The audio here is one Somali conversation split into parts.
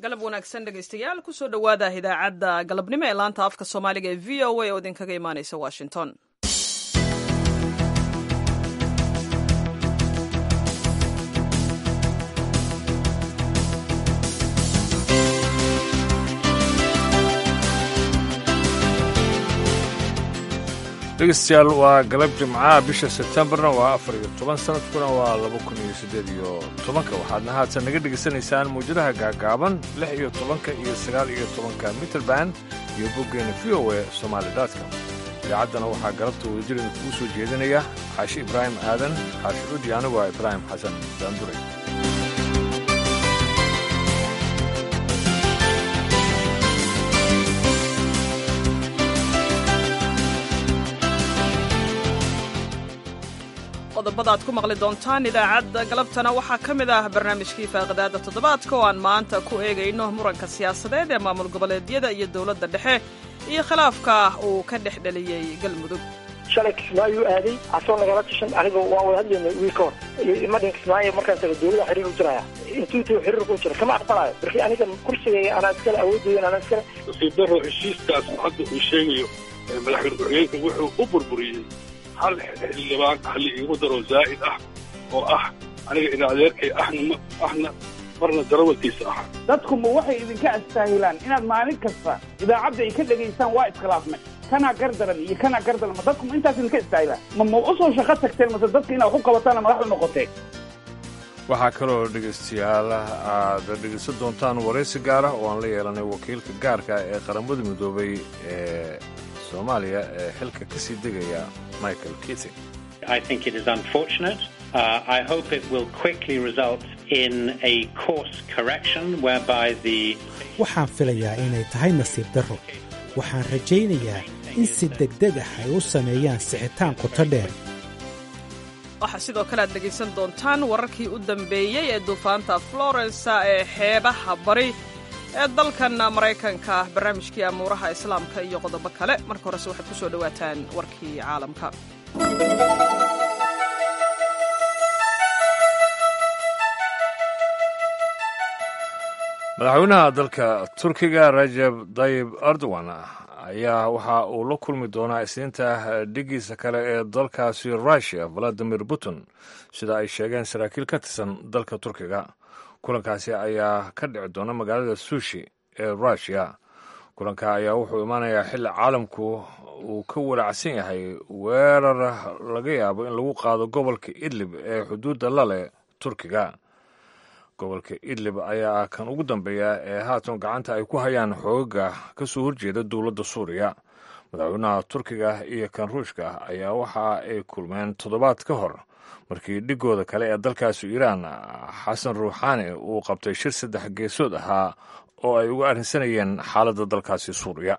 galab wanaagsan dhegaystayaal kusoo dhowaada idaacadda galabnimo ee laanta afka soomaaliga ee v o a oo idinkaga imaanaysa washington dhegeystayaal waa galab jimcaha bisha sebtembarna waa afar iyo toban sanadkuna waa laba kun iyo siddeed iyo tobanka waxaadna haatan naga dhegaysanaysaan mawjadaha gaagaaban lix iyo tobanka iyo sagaal iyo tobanka mitrband iyo boggeena v o e somaali daadka idaacaddana waxaa galabta wadajirina kugu soo jeedinaya xaashi ibraahim aadan xaashi cudi anigu ah ibraahim xasan daanduray qodobada aad ku maqli doontaan idaacadda galabtana waxaa ka mid ah barnaamijkii faaqidaada toddobaadka oo aan maanta ku eegayno muranka siyaasadeed ee maamul goboleedyada iyo dowladda dhexe iyo khilaafka uu ka dhex dheliyey galmudug shalay kismaayo aaday asoo nagala tashan aniga waan wada hadlaynay wiil ka hor imadhin kismaayo markaan taga dowlada xiriir u jiraya intuu intuu xiriirku u jira kama aqbalayo markii aniga kursigaya anaa iskale awoodooyan anaa iskale nasiibdaro heshiiskaas hadda uu sheegayo madaxweyne ku-xigeenka wuxuu u burburiyey hal xildhibaan hali iigu daro zaa'id ah oo ah aniga ina adeerkay ahna ahna marna darawalkiisa ah dadku ma waxay idinka astaahilaan inaad maalin kasta idaacadda ay ka dhegaysaan waa iskhilaafnay kanaa gardaran iyo kanaa gardaran ma dadku ma intaas idinka istaahilaan ma ma u soo shaqo tagteen mase dadka inaad wax u qabataan madaxda noqoteen waxaa kaloo dhegaystayaal aad dhegaysan doontaan waraysi gaara oo aan la yeelanay wakiilka gaarka ee qaramada midoobay ee soomaaliya ee xilka ka sii degaya michael keating I think it is unfortunate. Uh, I hope it will quickly result in a course correction whereby the waxaan filayaa inay tahay nasiib darro waxaan rajaynayaa in si degdeg ah ay u sameeyaan sixitaan qoto dheer waxaa sidoo kale aad dhegaysan doontaan wararkii u dambeeyey ee duufaanta florence ee xeebaha bari ee dalkan maraykanka barnaamijkii amuuraha islaamka iyo qodobo kale marka horese waxaad ku soo dhowaataan warkii caalamka madaxweynaha dalka turkiga rajab dayib erdogan ayaa waxa uu la kulmi doonaa isniinta dhigiisa kale ee dalkaasi russiya valadimir putin sida ay sheegeen saraakiil ka tirsan dalka turkiga kulankaasi ayaa ka dhici doona magaalada sushi ee russiya kulanka ayaa wuxuu imaanayaa xilli caalamku uu ka walacsan yahay weerar laga yaabo in lagu qaado gobolka idlib ee xuduudda laleh turkiga gobolka idlib ayaa ah kan ugu dambeeya ee haatan gacanta ay ku hayaan xoogaga ka soo horjeeda dowladda suuriya madaxweynaha turkiga iyo kan ruushka ayaa waxa ay kulmeen toddobaad ka hor markii dhigooda kale ee dalkaasi iiraan xasan ruuxaani uu qabtay shir saddex geesood ahaa oo ay uga arrinsanayeen xaaladda dalkaasi suuriya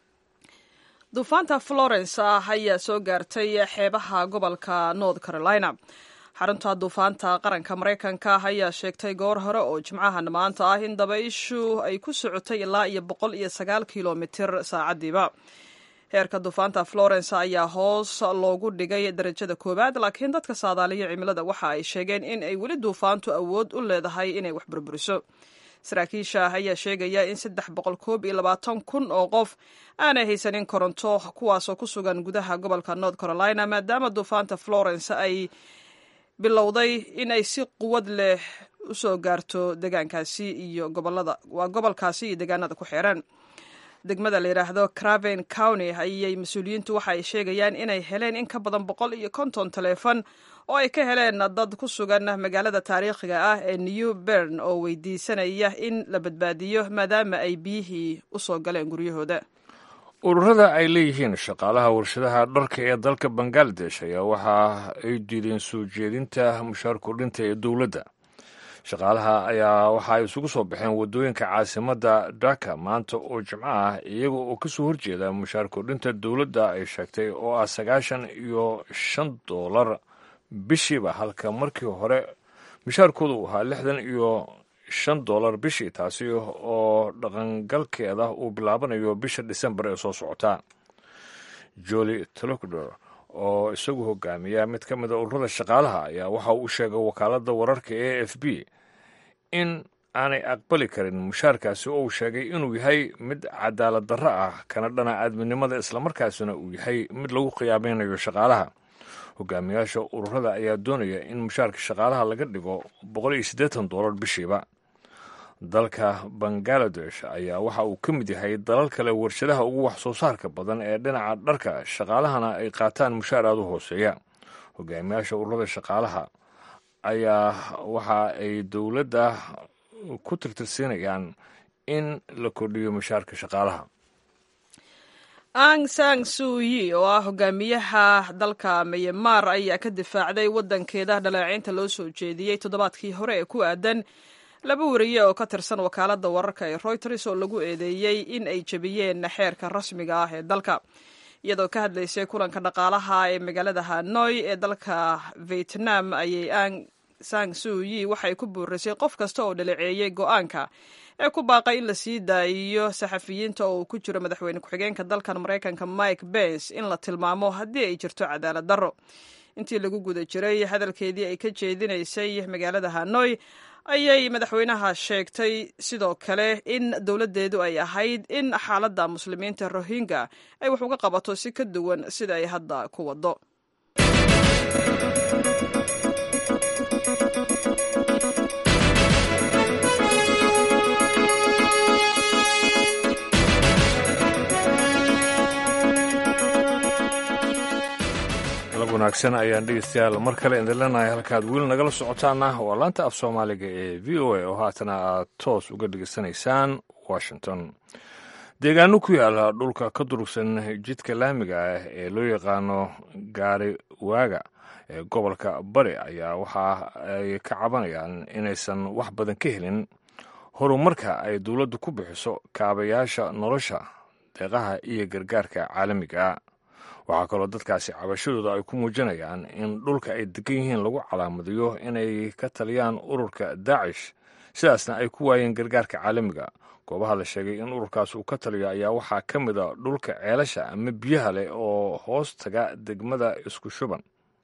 duufaanta florence ah ayaa soo gaartay xeebaha gobolka north carolina xarunta duufaanta qaranka maraykanka ayaa sheegtay goor hore oo jimcahan maanta ah in dabayshu ay ku socotay ilaa iyo boqol iyo sagaal kilomitir saacadiiba heerka duufaanta florence ayaa hoos loogu dhigay darajada koowaad laakiin dadka saadaaliya cimilada waxa ay sheegeen in ay weli duufaantu awood u leedahay inay wax burburiso saraakiisha ayaa sheegaya in saddex boqol koob iyo labaatan kun oo qof aanay haysanin koronto kuwaasoo ku sugan gudaha gobolka north carolina maadaama duufaanta florence ay bilowday in ay si quwad leh u soo gaarto degaankaasi iyo gobolada waa gobolkaasi iyo deegaanada ku xeeran degmada la yidhaahdo craven county ayay mas-uuliyiintu waxa ay sheegayaan inay heleen in ka badan boqol iyo konton taleefon oo ay ka heleen dad ku sugan magaalada taariikhiga ah ee new bern oo weydiisanaya in la badbaadiyo maadaama ay biyihii u soo galeen guryahooda ururada ay leeyihiin shaqaalaha warshadaha dharka ee dalka bangaladesh ayaa waxa ay diideen soo jeedinta mushaar kordhinta ee dowladda shaqaalaha ayaa waxa ay isugu soo baxeen waddooyinka caasimadda dhaka maanta oo jimco ah iyaga oo ka soo horjeeda mushaar kordhinta dowladda ay sheegtay oo ah sagaashan iyo shan doolar bishiiba halka markii hore mushaarkooda uu ahaa lixdan iyo shan dollar bishii taasi oo dhaqangalkeeda uu bilaabanayo bisha disembar ee soo socota joli tolokdor oo isagu hogaamiya mid ka mida ururada shaqaalaha ayaa waxa uu sheegay wakaaladda wararka e f b in aanay aqbali karin mushaarkaasi oo uu sheegay inuu yahay mid cadaalad darro ah kana dhana aadminimada islamarkaasina uu yahay mid lagu khiyaameynayo shaqaalaha hogaamiyaasha ururada ayaa doonaya in mushaarka shaqaalaha laga dhigo boqol iyo siddeetan doolar bishiiba dalka bangaladesh ayaa waxa uu ka mid yahay dalal kale warshadaha ugu wax soo saarka badan ee dhinaca dharka shaqaalahana ay qaataan mushaar aada u hooseeya hogaamiyaasha ururada shaqaalaha ayaa waxa ay dowladda ku tirtirsiinayaan in la kordhiyo mushaarka shaqaalaha ang sang suuyi oo ah hogaamiyaha dalka myanmar ayaa ka difaacday waddankeeda dhaleeceynta loo soo jeediyey toddobaadkii hore ee ku aadan laba wariye oo ka tirsan wakaaladda wararka ee royters oo lagu eedeeyey in ay jebiyeen xeerka rasmiga ah ee dalka iyadoo ka hadlaysay kulanka dhaqaalaha ee magaalada hanoi ee dalka vietnam ayay ang sang suuyi waxay ku buurisay qof kasta oo dhaleeceeyey go-aanka ee ku baaqay in la sii daayiyo saxafiyiinta oo uu ku jiro madaxweyne ku-xigeenka dalkan maraykanka mike bens in la tilmaamo haddii ay jirto cadaalad darro intii lagu guda jiray hadalkeedii ay ka jeedinaysay magaalada hanoi ayay madaxweynaha sheegtay sidoo kale in dowladdeedu ay ahayd in xaaladda muslimiinta rohingya ay wax uga qabato si ka duwan sida ay hadda ku waddo wanaagsan ayaan dhegeystayaal mar kale idin leenahay halkaad weli nagala socotaana waa laanta af soomaaliga ee v o a oo haatana aad toos uga dhegeysanaysaan washington deegaano ku yaala dhulka ka durugsan jidka laamiga ah ee loo yaqaano gaari waaga ee gobolka bari ayaa waxa ay ka cabanayaan inaysan wax badan ka helin horumarka ay dowladdu ku bixiso kaabayaasha nolosha deeqaha iyo gargaarka caalamiga waxaa kaloo dadkaasi cabashadooda ay ku muujinayaan in dhulka ay degan yihiin lagu calaamadiyo inay ka taliyaan ururka daacish sidaasna ay ku waayeen gargaarka caalamiga goobaha la sheegay in ururkaas uu ka taliyo ayaa waxaa ka mid a dhulka ceelasha ama biyaha leh oo hoos taga degmada isku shuban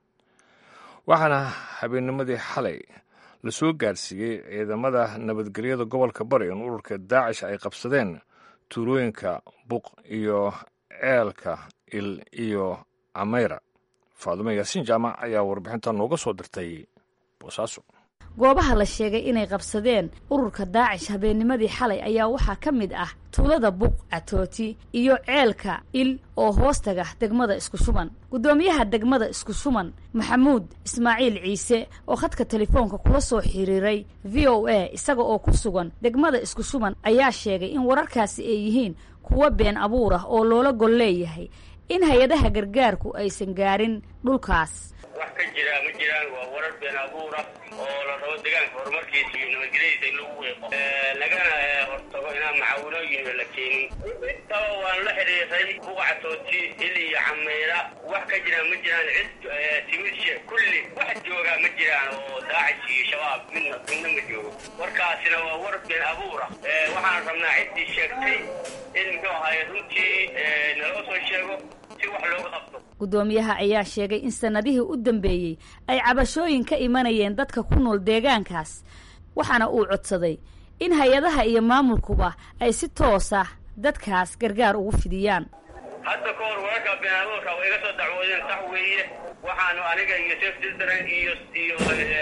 waxaana habeennimadii xalay lasoo gaarsiiyey ciidamada nabadgelyada gobolka bari in ururka daacish ay qabsadeen tuulooyinka buq iyo ceelka il iyo ameyra faadumo yaasiin jaamac ayaa warbixinta nooga soo dirtay boosaaso goobaha la sheegay inay qabsadeen ururka daacish habeennimadii xalay ayaa waxaa ka mid ah tuulada buq catooti iyo ceelka il oo hoostaga degmada isku shuban guddoomiyaha degmada isku shuban maxamuud ismaaciil ciise oo khadka telefoonka kula soo xiriiray v o a isaga oo ku sugan degmada isku shuban ayaa sheegay in wararkaasi ay yihiin kuwa been abuur ah oo loola gol leeyahay in hay-adaha gargaarku aysan gaarin dhulkaas wax ka jira ma jiraan waa warar been abuura oo la rabo deegaanka horumarkiisa iyo nabadgelyadiisa in lagu weeqo lagana hortago inaan macaawinooyin la keenin intaba waan la xidhiiray buqcatooti il iyo cameyra wax ka jiraan ma jiraan cid timirshe kulli wax joogaa ma jiraan oo daacish iyo shabaab midna midna ma joogo warkaasina waa war been abuura waxaan rabnaa ciddii sheegtay in muxuu ahaye runtii naloo soo sheego si wax looga qabto guddoomiyaha ayaa sheegay in sannadihii u dambeeyey ay cabashooyin ka imanayeen dadka ku nool deegaankaas waxaana uu codsaday in hay-adaha iyo maamulkuba ay si toosa dadkaas gargaar ugu fidiyaan hadda ka hor wararka been abuurka way iga soo dacwoodeen sax weeye waxaanu aniga iyo saf children iyo iyo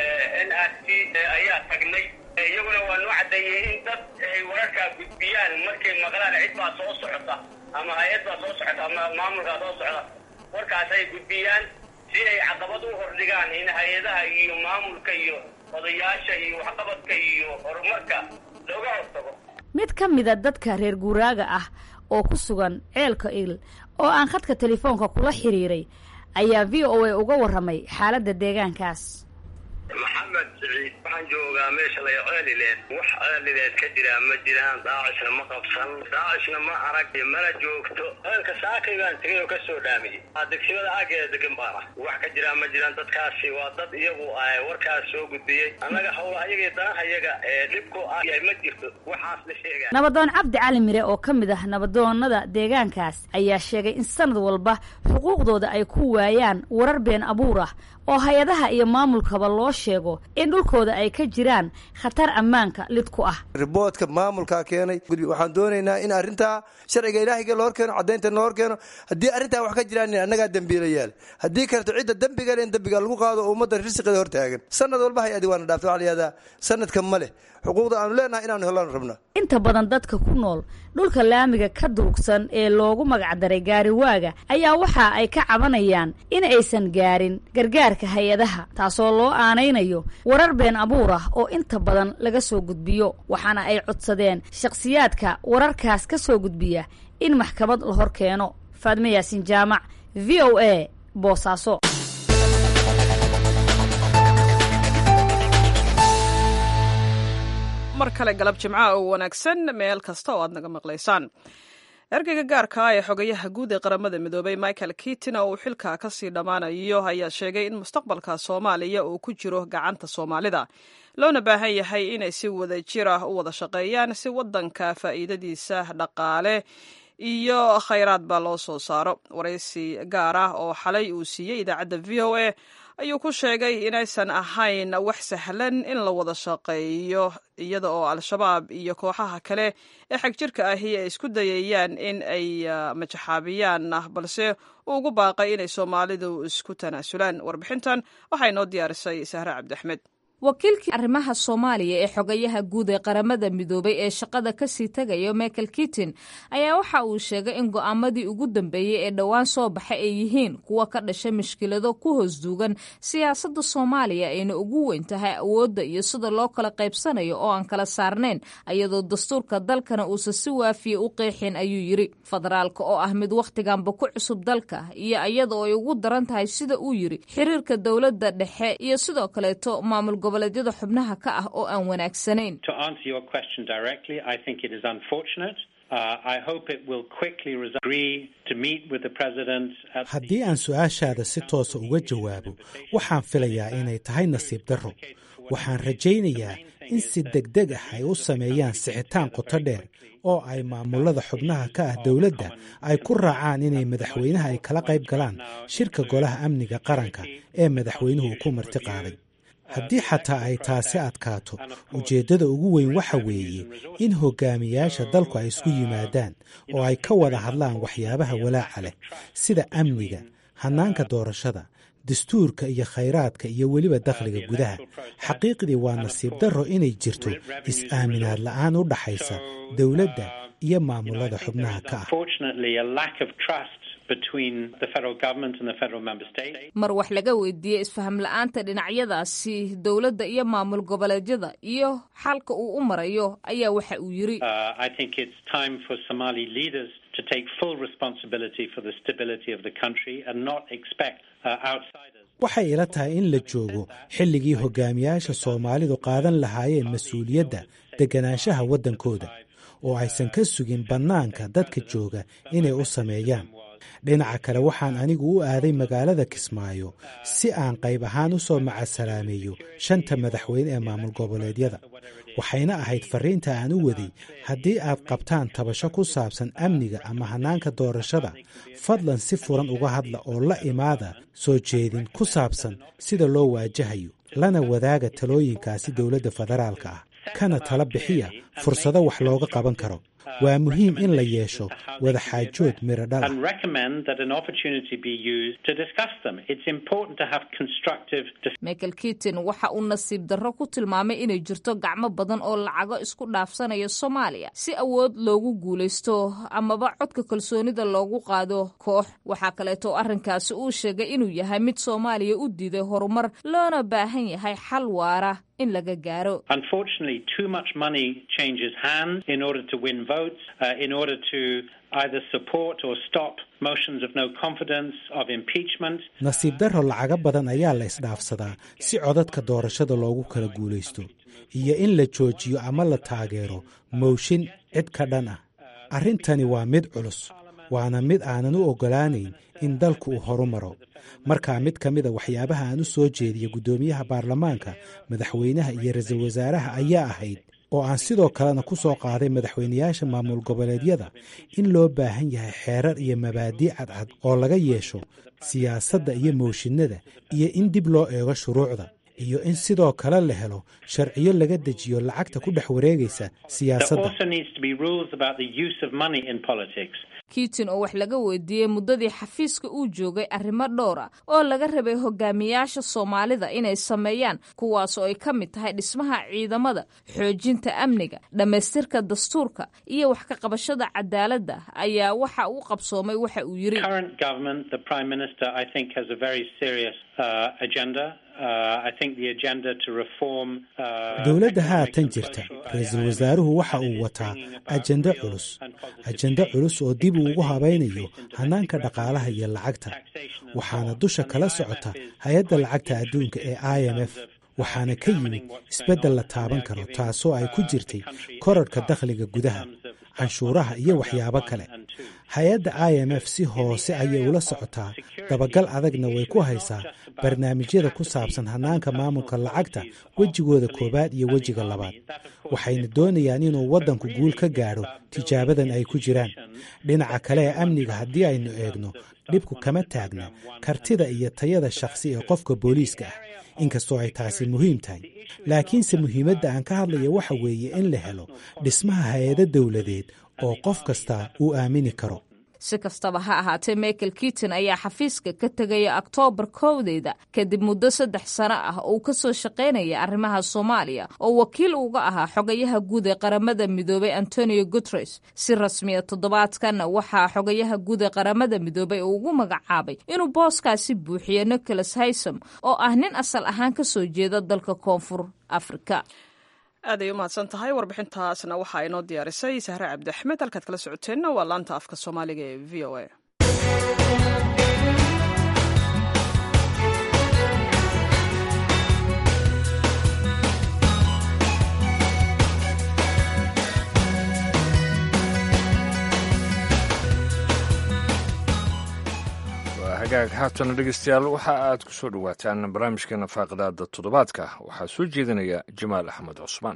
n r c ayaa tagnay iyaguna waa noo caddeeyey in dad ay wararkaa gudbiyaan markay maqlaan cid baa soo socota ama hay-ad baa soo socota ama maamulkaa soo socda warkaas ay gudbiyaan si ay caqabad u hordhigaan in hay-adaha iyo maamulka iyo odayaasha iyo waxqabadka iyo horumarka looga hortago mid ka mida dadka reer guuraaga ah oo ku sugan ceelka il oo aan khadka telefoonka kula xiriiray ayaa v o a uga warramay xaaladda deegaankaas maxamed siciid waxaan joogaa meesha lay ceelileed wax ceelileed ka jiraa ma jiraan daacishna ma qabsan daacishna ma arag mana joogto ceelka saakay baan tegay oo ka soo dhaamiyey degsimada aageeda degan baan ah wax ka jiraa ma jiraan dadkaasi waa dad iyagu warkaas soo gudbiyey annaga hawlaha iyaga danaha iyaga ee dhibku ah ma jirto waxaas la sheegaa nabadoon cabdi cali mire oo ka mid ah nabadoonada deegaankaas ayaa sheegay in sanad walba xuquuqdooda ay ku waayaan warar been abuur ah oo hay-adaha iyo maamulkaba loo sheego in dhulkooda ay ka jiraan khatar ammaanka lid ku ah riboodka maamulkaa keenay waxaan doonaynaa in arrintaa sharciga ilaahiga loo hor keeno caddaynta loo hor keeno haddii arrintaa wax ka jiraan annagaa dembiilayaal haddii kaleto cidda dembiga len dembiga lagu qaado oo ummadda risqiga hor taagan sanad walba hay-adi waana dhaafta waxa la yihahdaa sanadka ma leh xuquuqda aanu leenahay inaanu helaan rabna inta badan dadka ku nool dhulka laamiga ka durugsan ee loogu magacdaray gaariwaaga ayaa waxa ay ka cabanayaan in aysan gaarin gargaarka hay-adaha taasoo loo aanaynayo warar been abuur ah oo inta badan laga soo gudbiyo waxaana ay codsadeen shakhsiyaadka wararkaas ka soo gudbiya in maxkamad la hor keeno faadme yaasin jaamac v o a boosaaso mar kale galab jimca oo wanaagsan meel kasta oo aad naga maqlaysaan ergeyga gaarka ah ee xogayaha guud ee qaramada midoobay michael kitin oo uu xilka ka sii dhammaanayo ayaa sheegay in mustaqbalka soomaaliya uu ku jiro gacanta soomaalida loona baahan yahay inay si wada jir ah u wada shaqeeyaan si waddanka faa'iidadiisa dhaqaale iyo khayraadba loo soo saaro waraysi gaar ah oo xalay uu siiyey idaacadda v o a ayuu ku sheegay inaysan ahayn wax sahlan in la wada shaqeeyo iyada oo al-shabaab iyo kooxaha kale ee xagjirka ahi ay isku dayayaan in ay majaxaabiyaan balse uu ugu baaqay inay soomaalidu isku tanaasulaan warbixintan waxaa inoo diyaarisay sahre cabdiaxmed wakiilkii arrimaha soomaaliya ee xogayaha guud ee qaramada midoobay ee shaqada kasii tegaya michael kitin ayaa waxa uu sheegay in go'aamadii ugu dambeeyey ee dhowaan soo baxa ay yihiin kuwa ka dhashay mushkilado ku hoos duugan siyaasadda soomaaliya ayna ugu weyn tahay awoodda iyo sida loo kala qaybsanayo oo aan kala saarnayn iyadoo dastuurka dalkana uusan si waafiya u qeexin ayuu yidhi federaalka oo ah mid wakhtiganba ku cusub dalka iyo iyadoo ay ugu daran tahay sida uu yidhi xiriirka dowladda dhexe iyo sidoo kaleeto maamul goboleedyada xubnaha ka ah oo aan wanaagsanayn haddii aan su-aashaada si toosa uga jawaabo waxaan filayaa inay tahay nasiib darro waxaan rajaynayaa in si degdeg ah ay u sameeyaan sixitaan qoto dheer oo ay maamulada xubnaha ka ah dowladda ay ku raacaan inay madaxweynaha ay kala qayb galaan shirka golaha amniga qaranka ee madaxweynuhu ku marti qaaday haddii xataa ay taasi adkaato ujeeddada ugu weyn waxa weeye in hogaamiyaasha dalku ay isku yimaadaan oo ay ka wada hadlaan waxyaabaha walaaca leh sida amniga hannaanka doorashada dastuurka iyo khayraadka iyo weliba dakhliga gudaha xaqiiqdii waa nasiib darro inay jirto is-aaminaad la'aan u dhaxaysa dowladda iyo maamulada xubnaha ka ah mar wax laga weydiiyey isfaham la-aanta dhinacyadaasi dowladda iyo maamul goboleedyada iyo xalka uu u marayo ayaa waxa uu yidhi waxay ila tahay in la joogo xilligii hogaamiyaasha soomaalidu qaadan lahaayeen mas-uuliyadda deganaanshaha waddankooda oo aysan ka sugin bannaanka dadka jooga inay u sameeyaan dhinaca kale waxaan anigu u aaday magaalada kismaayo si aan qayb ahaan u soo macasalaameeyo shanta madaxweyne ee maamul goboleedyada waxayna ahayd farriinta aan u waday haddii aad qabtaan tabasho ku saabsan amniga ama hannaanka doorashada fadlan si furan uga hadla oo la imaada soo jeedin ku saabsan sida loo waajahayo lana wadaaga talooyinkaasi dowladda federaalka ah kana tala bixiya fursado wax looga qaban karo waa muhiim in la yeesho wada xaajood miro dhala michael kitin waxa uu nasiib darro ku tilmaamay inay jirto gacmo badan oo lacago isku dhaafsanaya soomaaliya si awood loogu guulaysto amaba codka kalsoonida loogu qaado koox waxaa kaleeto arrinkaasi uu sheegay inuu yahay mid soomaaliya u diiday horumar loona baahan yahay xal waara in laga gaaro nasiib darro lacago badan ayaa la isdhaafsadaa si codadka doorashada loogu kala guulaysto iyo in la joojiyo ama la taageero mooshin cid ka dhan ah arrintani waa mid culus waana mid aanan u oggolaanayn in dalku uu horu maro markaa mid ka mida waxyaabaha aan u soo jeediya guddoomiyaha baarlamaanka madaxweynaha iyo ra-iisul wasaaraha ayaa ahayd oo aan sidoo kalena ku soo qaaday madaxweynayaasha maamul goboleedyada in loo baahan yahay xeerar iyo mabaadii cadcad oo laga yeesho siyaasadda iyo mooshinada iyo in dib loo eego shuruucda iyo in sidoo kale la helo sharciyo laga dejiyo lacagta ku dhex wareegaysa siyaasadda kiitin oo wax laga weydiiyey muddadii xafiiska uu joogay arrimo dhowr ah oo laga rabay hogaamiyaasha soomaalida inay sameeyaan kuwaas oo ay ka mid tahay dhismaha ciidamada xoojinta amniga dhammaystirka dastuurka iyo wax ka qabashada cadaaladda ayaa waxa uu qabsoomay waxa uu yiri dowladda haatan jirta ra-iisul wasaaruhu waxa uu wataa ajendo culus ajendo culus oo dib uu ugu habaynayo hannaanka dhaqaalaha iyo lacagta waxaana dusha kala socota hay-adda lacagta adduunka ee i m f waxaana ka yimid isbeddel la taaban karo taasoo ay ku jirtay korarhka dakhliga gudaha canshuuraha iyo waxyaabo kale hay-adda i m f si hoose ayay ula socotaa dabagal adagna way ku haysaa barnaamijyada ku saabsan hannaanka maamulka lacagta wejigooda koowaad iyo wejiga labaad waxayna doonayaan inuu waddanku guul ka gaadho tijaabadan ay ku jiraan dhinaca kale ee amniga haddii aynu eegno dhibku kama taagna kartida iyo tayada shakhsi ee qofka booliiska ah inkastoo ay taasi muhiim tahay laakiinse muhiimadda aan ka hadlaya waxa weeye in la helo dhismaha hay-ado dowladeed oo qof kasta uu aamini karo si kastaba ha ahaatee michael kiiton ayaa xafiiska ka tegaya oktoobar kowdeeda kadib muddo saddex sano ah oo uu ka soo shaqaynaya arrimaha soomaaliya oo wakiil uga ahaa xogayaha guud ee qaramada midoobay antonio guteres si rasmiya toddobaadkan waxaa xogayaha guud ee qaramada midoobay uu ugu magacaabay inuu booskaasi buuxiyo nicholas haysom oo ah nin asal ahaan ka soo jeeda dalka koonfur afrika aad ay u mahadsan tahay warbixintaasna waxaa inoo diyaarisay sahre cabdi axmed halkaad kala socoteenna waa laanta afka soomaaliga ee v o a hagaag haatana dhegeystayaal waxa aad ku soo dhowaataan barnaamijkeena faaqidaada toddobaadka waxaa soo jeedinaya jamaal axmed cusmaan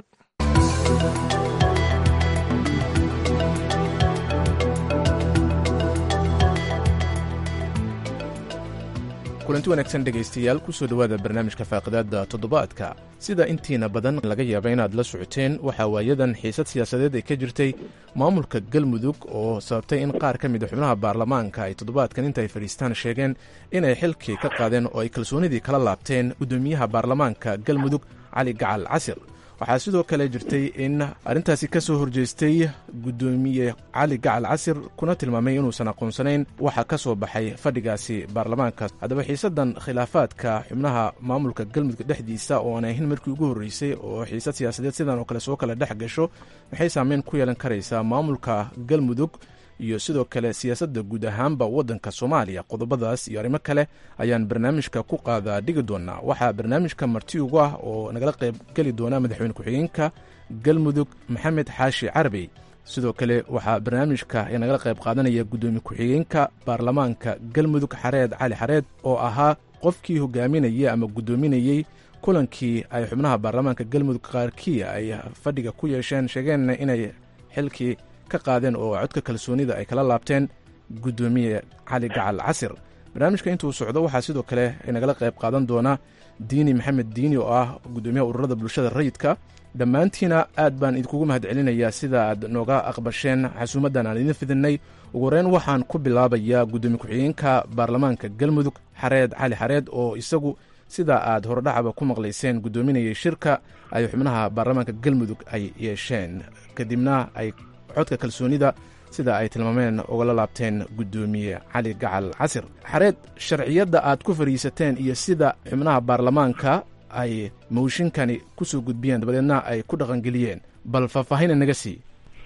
kulanti wanaagsan dhegaystayaal kusoo dhowaada barnaamijka faaqidaadda toddobaadka sida intiina badan laga yaaba inaad la socoteen waxaa waayadan xiisad siyaasadeed ay ka jirtay maamulka galmudug oo sababtay in qaar ka mida xubnaha baarlamaanka ay toddobaadkan inta ay fadhiistaan sheegeen inay xilkii ka qaadeen oo ay kalsoonidii kala laabteen guddoomiyaha baarlamaanka galmudug cali gacal casir waxaa sidoo kale jirtay in arrintaasi ka soo horjeestay guddoomiye cali gacal casir kuna tilmaamay inuusan aqoonsanayn waxa ka soo baxay fadhigaasi baarlamaanka haddaba xiisaddan khilaafaadka xubnaha maamulka galmudug dhexdiisa oo aan ahayn markii ugu horreysay oo xiisad siyaasadeed sidan oo kale soo kala dhex gasho maxay saameyn ku yeelan karaysaa maamulka galmudug iyo sidoo kale siyaasadda guud ahaanba waddanka soomaaliya qodobadaas iyo arrimo kale ayaan barnaamijka ku qaadaa dhigi doonaa waxaa barnaamijka marti ugu ah oo nagala qayb geli doona madaxweyne ku-xigeenka galmudug maxamed xaashi carabey sidoo kale waxaa barnaamijka nagala qayb qaadanaya guddoomiye ku-xigeenka baarlamaanka galmudug xareed cali xareed oo ahaa qofkii hogaaminayay ama guddoominayey kulankii ay xubnaha baarlamaanka galmudug qaarkii ay fadhiga ku yeesheen sheegeenna inay xilkii ka qaadeen oo codka kalsoonida ay kala laabteen guddoomiye cali gacal casir barnaamijka intuu socdo waxaa sidoo kale nagala qayb qaadan doona diini maxamed diini oo ah guddoomiyaha ururada bulshada rayidka dhammaantiina aad baan idinkugu mahad celinayaa sida aad nooga aqbasheen xasuumaddan aan idin fidinay ugu horeyn waxaan ku bilaabayaa guddoomiye ku-xigeenka baarlamaanka galmudug xareed cali xareed oo isagu sida aad hordhacaba ku maqlayseen guddoominayay shirka ay xubnaha baarlamaanka galmudug ay yeesheen kadibna ay codka kalsoonida sida ay tilmaameen ugala laabteen guddoomiye cali gacal casir xareed sharciyadda aad ku fadhiisateen iyo sida xubnaha baarlamaanka ay mooshinkani ku soo gudbiyeen dabadeedna ay ku dhaqangeliyeen bal faahfaahina naga sii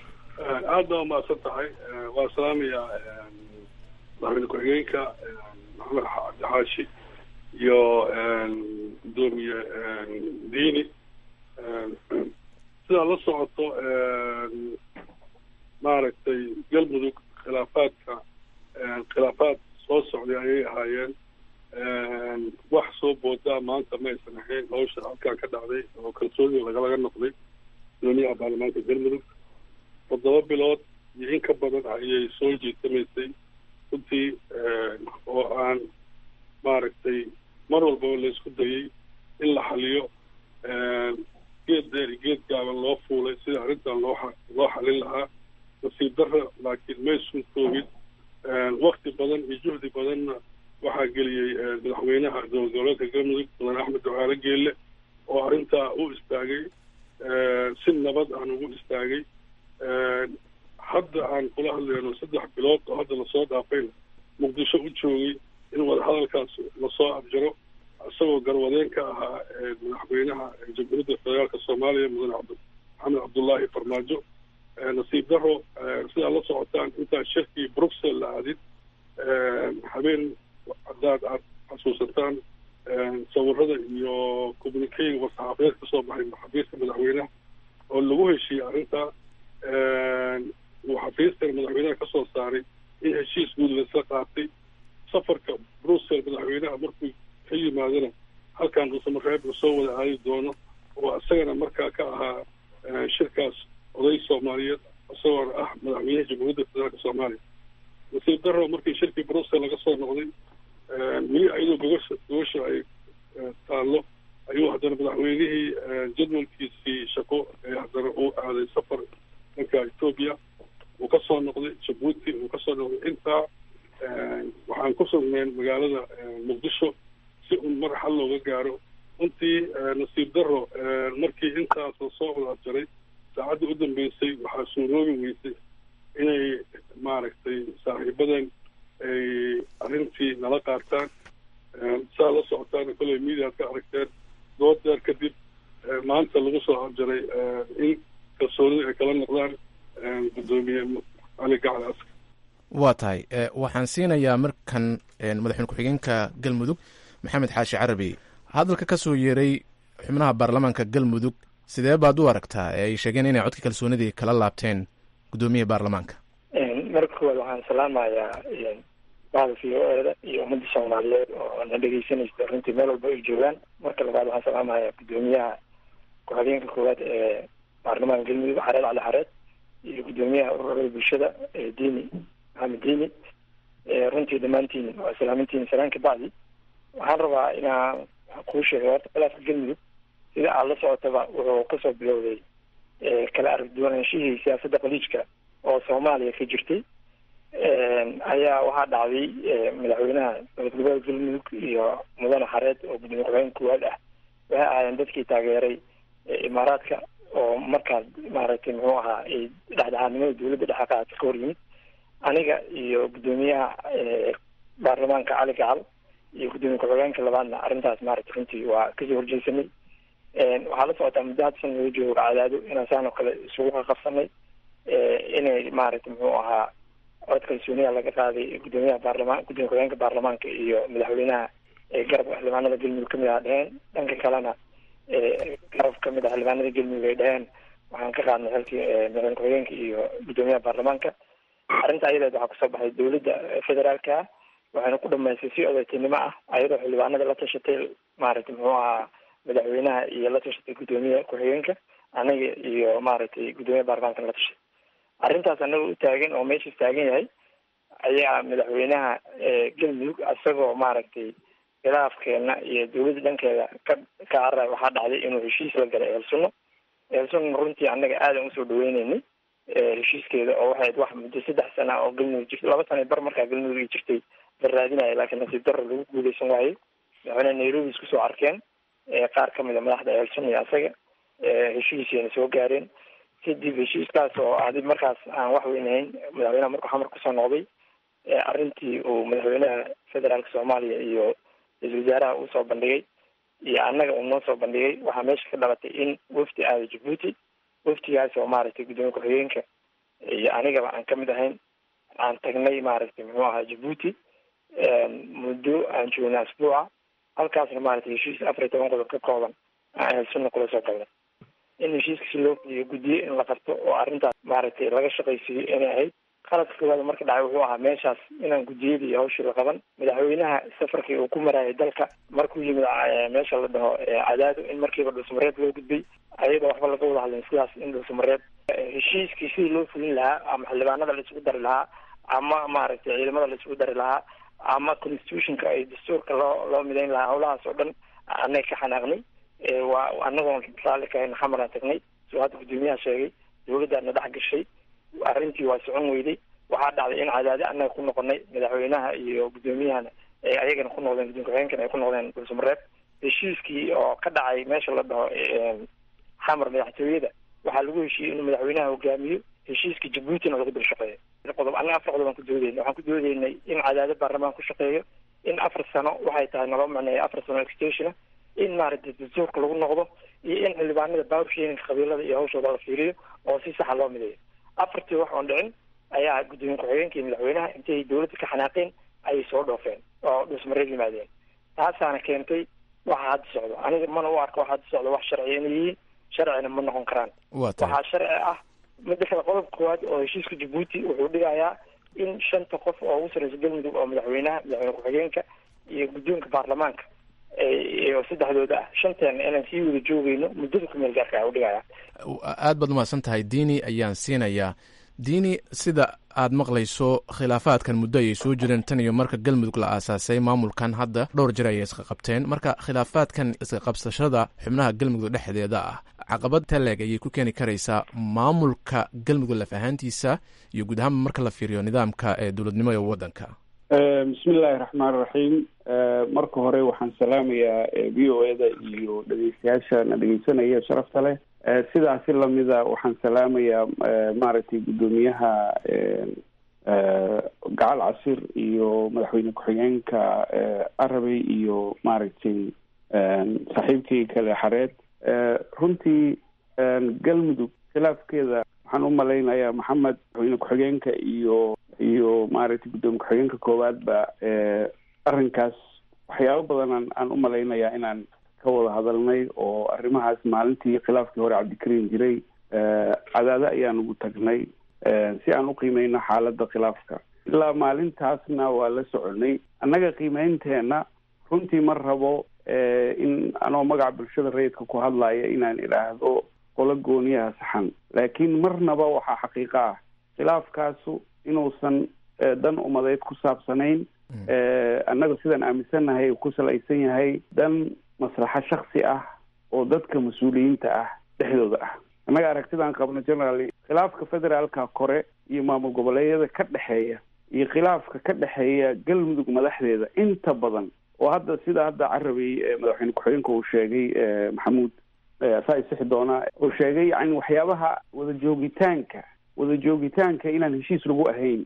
aad baa umahadsan tahay waa salaamaya madaxweyne ku-xigeenka maxamed cabdixaashi iyo guddoomiye diini sidaa la socoto maaragtay galmudug khilaafaadka khilaafaad soo socday ayay ahaayeen wax soo boodaa maanta ma aysan ahayn hawsha halkaa ka dhacday oo kalsoonida lagalaga noqday guddoomiyaha baarlamaanka galmudug toddoba bilood iyo in ka badan ayay soo jeetamaysay runtii oo aan maaragtay mar walbaba la isku dayey in la xaliyo geed dheer iyo geed gaaban loo fuulay sida arrintan loo loo xalin lahaa nasiib darra laakiin maysun koobin wakti badan iyo juhdi badanna waxaa geliyey madaxweynaha dowlad goboleedka galmudug mudane axmed ducaale geelle oo arrintaa u istaagay si nabad aan ugu istaagay hadda aan kula hadlayno saddex bilood oo hadda lasoo dhaafayna muqdisho u joogay in wadahadalkaas lasoo abjaro isagoo garwadeen ka ahaa madaxweynaha jamhuuriyadda federaalka soomaaliya mudane maxamed cabdullaahi farmaajo nasiib daro sidaa la socotaan intaan shirkii bruxelles la aadin habeen haddaad aad xasuusataan sawirada iyo communicayga war-saxaafadeed kasoo baxay xafiiska madaxweynaha oo lagu heshiiyey arrintaa uu xafiiskan madaxweynaha kasoo saaray in heshiis guud laisla qaatay safarka bruxelles madaxweynaha markuu ka yimaadana halkan dhuusamareeb lasoo wada aadi doono oo isagana markaa ka ahaa shirkaas oday soomaaliyeed isagoona ah madaxweynaha jamhuuriyadda federaalka soomaaliya nasiib daro markii shirkii bruxelles laga soo noqday weli ayadoo gogosha gogosha ay taallo ayuu haddana madaxweynihii jadwalkiisii shaqo ee haddana uu aaday safar dhanka etoobiya uu ka soo noqday jabuuti uu kasoo noqday intaa waxaan ku sugnayn magaalada muqdisho si un mar xal looga gaaro runtii nasiib daro markii intaas lasoo wada abjaray saacadda u dambeysay waxaa suuroobi weysay inay maaragtay saaxiibadan ay arrintii nala qaataan saa la socotaana kolley mediaad ka aragteen dood deer kadib maanta lagu soo abjaray in kalsoonida ay kala noqdaan guddoomiye cali gacal askar waa tahay waxaan siinayaa markan madaxweyne ku-xigeenka galmudug maxamed xaashi carabi hadalka ka soo yeeray xubnaha baarlamaanka galmudug sidee baad u aragtaa ee ay sheegeen inay codka kalsoonidii kala laabteen guddoomiyaha baarlamaanka marka koowaad waxaan salaamayaa bahda v o eda iyo ummadda soomaaliyeed oo na dhegeysanaysa runtii meel walba ay joogaan marka labaad waxaan salaamayaa guddoomiyaha ku-xigeenka koowaad ee baarlamaanka galmudug xareed cali xareed iyo guddoomiyaha ururada bulshada ee diini maxamed diini runtii dhammaantiin waa salaamintiin salaan ka bacdi waxaan rabaa inaan kuu sheegay horta khilaafka galmudug sida aad la socotaba wuxuu kasoo bilowday kala aragduwanaanshihii siyaasadda qaliijka oo soomaaliya ka jirtay ayaa waxaa dhacday madaxweynaha dowlad goboleed galmudug iyo mudane xareed oo gudoomiye ku-xigeen koowaad ah waxay ahaayeen dadkii taageeray imaaraadka oo markaas maaragtay muxuu ahaa dhexdhexaadnimada dowladda dhexe qaata ka hor yimid aniga iyo guddoomiyaha baarlamaanka cali gacal iyo guddoomiye ku-xigeenka labaadna arrintaas maaragtay runtii waa kasoo horjeesanay waxaa la socotaa muddo hadda san laga joogo cadaado inaan saan oo kale isugu qaqabsanay inay maaragtay muxuu ahaa cod kalsooniya laga qaaday guddoomiyaha baarlamaan gudoomiye ku-xigeenka baarlamaanka iyo madaxweynaha garabka xildhibaanada galmudug kamid ah dheheen dhanka kalena garab kamid ah xildhibaanada galmudug ay dheheen waxaan ka qaadnay xilkii madaxweyne ku-xigeenka iyo guddoomiyaha baarlamaanka arrinta ayadeed waxaa kusoo baxay dowladda federaalka waxayna ku dhamaystay si odaytinimo ah ayadoo xildhibaanada la tashatay maaragtay muxuu ahaa madaxweynaha iyo la tashatay guddoomiye ku-xigeenka anaga iyo maaragtay guddoomiyaha baarlamaanka la tashatay arrintaas anaga u taagan oo meeshaas taagan yahay ayaa madaxweynaha galmudug isagoo maaragtay khilaafkeena iyo dowladda dhankeeda ka ka carara waxaa dhacday inuu heshiis la galay ehelsunno ehelsunna runtii annaga aadan usoo dhaweyneynay heshiiskeeda oo waxay wax muddo saddex sana oo galmudug jirtay laba sana bar markaa galmudug ay jirtay la raadinaya laakiin nasiib darro lagu guuleysan waayey madaxweyne nairobi isku soo arkeen qaar kamid a madaxda ehelsunna iyo asaga heshiisayna soo gaareen kadib heshiiskaas oo adi markaas aan wax weyn ahayn madaxweynaha markuu xamar kusoo noqday arrintii uu madaxweynaha federaalka soomaaliya iyo ra-isul wasaaraha uu soo bandhigay iyo annaga uu noo soo bandhigay waxaa meesha ka dhalatay in wafdi aada jabuuti waftigaas oo maaragtay guddoomiye ku-xigeenka iyo anigaba aan kamid ahayn aan tagnay maaragtay muxuu ahaa jabuuti muddo aan joognay asbuuca halkaasna maaragtay heshiis afar iyo toban qodob ka kooban aan ehelsunna kula soo galnay in heshiiska si loo fuliyo guddiye in la qabto oo arrintaas maaragtay laga shaqaysiiyo inay ahayd qaladka koowaad marka dhacay wuxuu ahaa meeshaas inaan guddiyadii hawshii la qaban madaxweynaha safarkii uu ku marayay dalka markuu yimid meesha la dhaho cadaado in markiiba dhulsamareeb loo gudbay ayadoo waxba laga wada hadlin sidaas in dhulsamareeb heshiiskii sidii loo fulin lahaa ama xildhibaanada la isugu dari lahaa ama maaragtay ciidamada la isugu dari lahaa ama constitutionka ay dastuurka loo loo midayn lahaa howlahaas oo dhan annaga ka xanaaqnay waa anagoon raalli kahayn xamaraan tagnay soo hadda guddoomiyaha sheegay dawladdaana dhex gashay arrintii waa socon weyday waxaa dhacday in cadaadi annaga ku noqonay madaxweynaha iyo guddoomiyahana ay ayagana ku noqdeen guddoon ku-xigeenkana ay ku noqdeen dhulsamareeb heshiiskii oo ka dhacay meesha la dhaho xamar madaxtooyada waxaa lagu heshiiyey inuu madaxweynaha hogaamiyo heshiiskii jabuutina lagu dul shaqeeyo qodob annaga afar qodob aan ku doodeynay waxaan ku doodeynay in cadaado baarlamaan ku shaqeeyo in afar sano waxay tahay naloo macneeya afar sano extensiona in maaragtay dastuurka lagu noqdo iyo in xildhibaanada baaburshiinka qabiilada iyo hawshooda la fiiriyo oo si saxa loo mideeyo afartii wax oon dhicin ayaa guddoomiye ku-xigeenka iyo madaxweynaha intay dawladda ka xanaaqeen ayay soo dhoofeen oo dhusmareed yimaadeen taasaana keentay waxa hadda socdo aniga mana u arka waxa hadda socdo wax sharciya inay yihiin sharcina ma noqon karaan waxaa sharci ah midda kale qodobka koowaad oo heshiiska jabuuti wuxuu dhigayaa in shanta qof oo ugu sarreysa galmudug oo madaxweynaha madaxweyne ku-xigeenka iyo guddoonka baarlamaanka oo saddexdooda ah shanteena inaan sii wada joogeyno muddada kumeel gaarka u dhigaya aad baad umahadsan tahay diini ayaan siinayaa diini sida aad maqlayso khilaafaadkan muddo ayay soo jireen tan iyo marka galmudug la aasaasay maamulkan hadda dhowr jir ayay iska qabteen marka khilaafaadkan iska qabsashada xubnaha galmudug dhexdeeda ah caqabad taleeg ayay ku keeni karaysaa maamulka galmudug laf ahaantiisa iyo guud ahaanba marka la fiiriyo nidaamka ee dowladnimo ee waddanka bismi illaahi raxmaan raxiim marka hore waxaan salaamayaa v o eda iyo dhegeystayaasha na dhegeysanaya sharafta leh sidaasi lamida waxaan salaamayaa maaragtay guddoomiyaha gacal casir iyo madaxweyne ku-xigeenka arabey iyo maaragtay saaxiibkii kale xareed runtii galmudug khilaafkeeda waxaan u malaynayaa maxamed madaxweyne ku-xigeenka iyo iyo maaragtay guddoomiye ku-xigeenka koowaadba arrinkaas waxyaabo badan aan u malaynayaa inaan ka wada hadalnay oo arrimahaas maalintii khilaafkii hore cabdikariim jiray cadaado ayaan ugu tagnay si aan u qiimeyno xaaladda khilaafka ilaa maalintaasna waa la soconay annaga qiimeynteena runtii ma rabo in anoo magaca bulshada rayidka ku hadlaya inaan idhaahdo qolo gooniyaha saxan laakiin marnaba waxaa xaqiiqo ah khilaafkaasu inuusan dan umadeed ku saabsanayn annaga sidaan aaminsannahay ku salaysan yahay dan maslaxo shaksi ah oo dadka mas-uuliyiinta ah dhexdooda ah annaga aragtidaan qabno generaly khilaafka federaalka kore iyo maamul goboleedyada ka dhexeeya iyo khilaafka ka dhexeeya galmudug madaxdeeda inta badan oo hadda sida hadda carabey madaxweyne ku-xigeenka uu sheegay maxamuud saa isixi doona uu sheegay yani waxyaabaha wada joogitaanka wada joogitaanka inaan heshiis lagu ahayn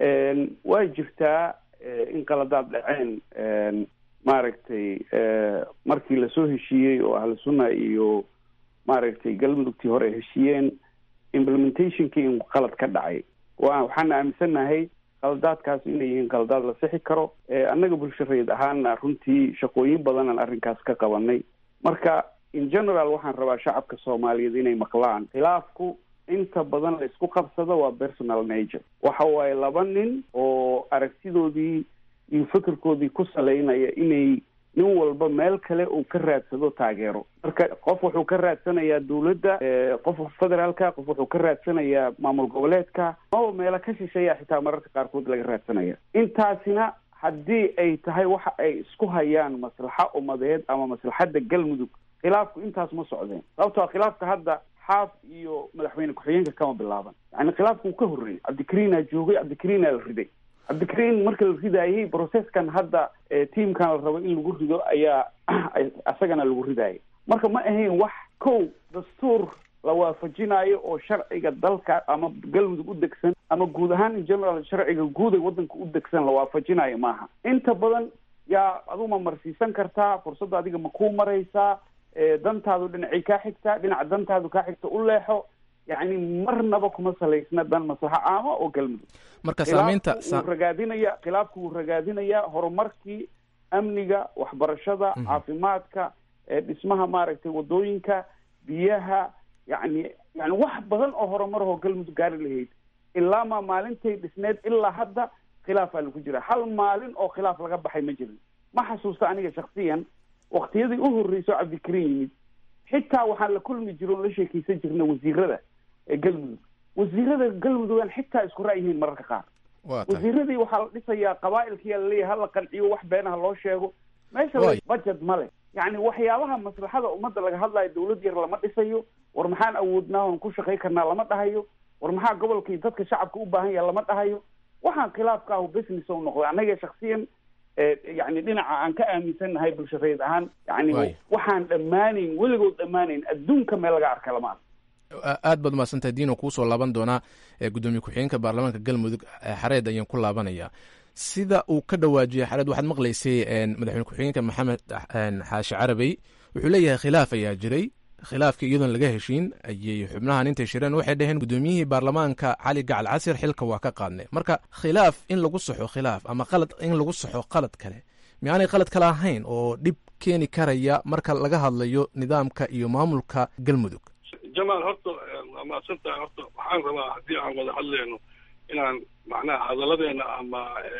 waa jirtaa in qaladaad dhaceen maaragtay markii lasoo heshiiyey oo ahlu sunna iyo maaragtay galmudugtii hore ay heshiiyeen implementationkii in qalad ka dhacay wa waxaana aaminsannahay qaladaadkaas inay yihiin qaladaad la sixi karo annaga bulsho rayid ahaana runtii shaqooyin badanaan arrinkaas ka qabanay marka in general waxaan rabaa shacabka soomaaliyeed inay maqlaan khilaafku inta badan la isku qabsado waa personal nature waxa waaye laba nin oo aragtidoodii iyo fikirkoodii ku salaynaya inay nin walba meel kale uu ka raadsado taageero marka qof wuxuu ka raadsanayaa dawladda qof federaalka qof wuxuu ka raadsanayaa maamul goboleedka oo meelo ka shisheeya xitaa mararka qaarkood laga raadsanaya intaasina haddii ay tahay waxa ay isku hayaan maslaxa umadeed ama maslaxadda galmudug khilaafku intaas ma socdeen sababtoo khilaafka hadda xaaf iyo madaxweyne ku-xigeenka kama bilaaban yani khilaafku uu ka horreeyey cabdikariinaa joogay cabdikariinaa la riday cabdikariin marka la ridaayey processkan hadda tiamkan la rabo in lagu rido ayaa isagana lagu ridaayay marka ma ahayn wax kow dastuur la waafajinayo oo sharciga dalka ama galmudug u degsan ama guud ahaan in general sharciga guud ee waddanka u degsan la waafajinayo maaha inta badan yaa aduu ma marsiisan kartaa fursadda adiga ma kuu maraysaa dantaadu dhinacay kaa xigtaa dhinaca dantaadu kaa xigta u leexo yacni marnaba kuma salaysna dan maslaxo caama oo galmudug marka saamaynta wuu ragaadinaya khilaafku wuu ragaadinayaa horumarkii amniga waxbarashada caafimaadka dhismaha maaragtay wadooyinka biyaha yani yani wax badan oo horumarahoo galmudug gaari lahayd ilaa maa maalintay dhisneed ilaa hadda khilaafaa lagu jira hal maalin oo khilaaf laga baxay ma jirin ma xasuusta aniga shaksiyan waktiyadii u horreysay oo cabdikariin yimid xitaa waxaan la kulmi jiro on la sheekeysan jirna wasiirada ee galmudug wasiirada galmudugan xitaa isku ra'yihiin mararka qaar wasiiradii waxaa la dhisayaa qabaa'ilkiyaa laleeyahay hala qanciyo wax beenaha loo sheego meesha budget ma leh yacni waxyaabaha maslaxada ummadda laga hadlayo dawlad yar lama dhisayo war maxaan awoodnaa oon ku shaqay karnaa lama dhahayo war maxaa gobolkii dadka shacabka u baahan yaha lama dhahayo waxaan khilaafka ahu business u noqday annaga shaksiyan yani dhinaca aan ka aaminsannahay bulshareed ahaan yani waxaan dhammaanayn weligood dhammaanayn adduunka meel laga arka lama arko aad baad umahadsantahay diino kuusoo laaban doonaa gudoomiye ku-xigeenka baarlamaanka galmudug xareed ayaan ku laabanaya sida uu ka dhawaajiyey xareed waxaad maqlaysay madaxweyne ku-xigeenka maxamed xaashi carabey wuxuu leeyahay khilaaf ayaa jiray khilaafkii iyadoon laga heshiin ayay xubnahan intay shireen waxay dhaheen gudoomiyihii baarlamaanka cali gacal casir xilka waa ka qaadnay marka khilaaf in lagu saxo khilaaf ama qalad in lagu saxo qalad kale miaanay qalad kale ahayn oo dhib keeni karaya marka laga hadlayo nidaamka iyo maamulka galmudug jamaal horta waa mahadsantahay horta waxaan rabaa haddii aan wada hadleyno inaan macnaha hadalladeena ama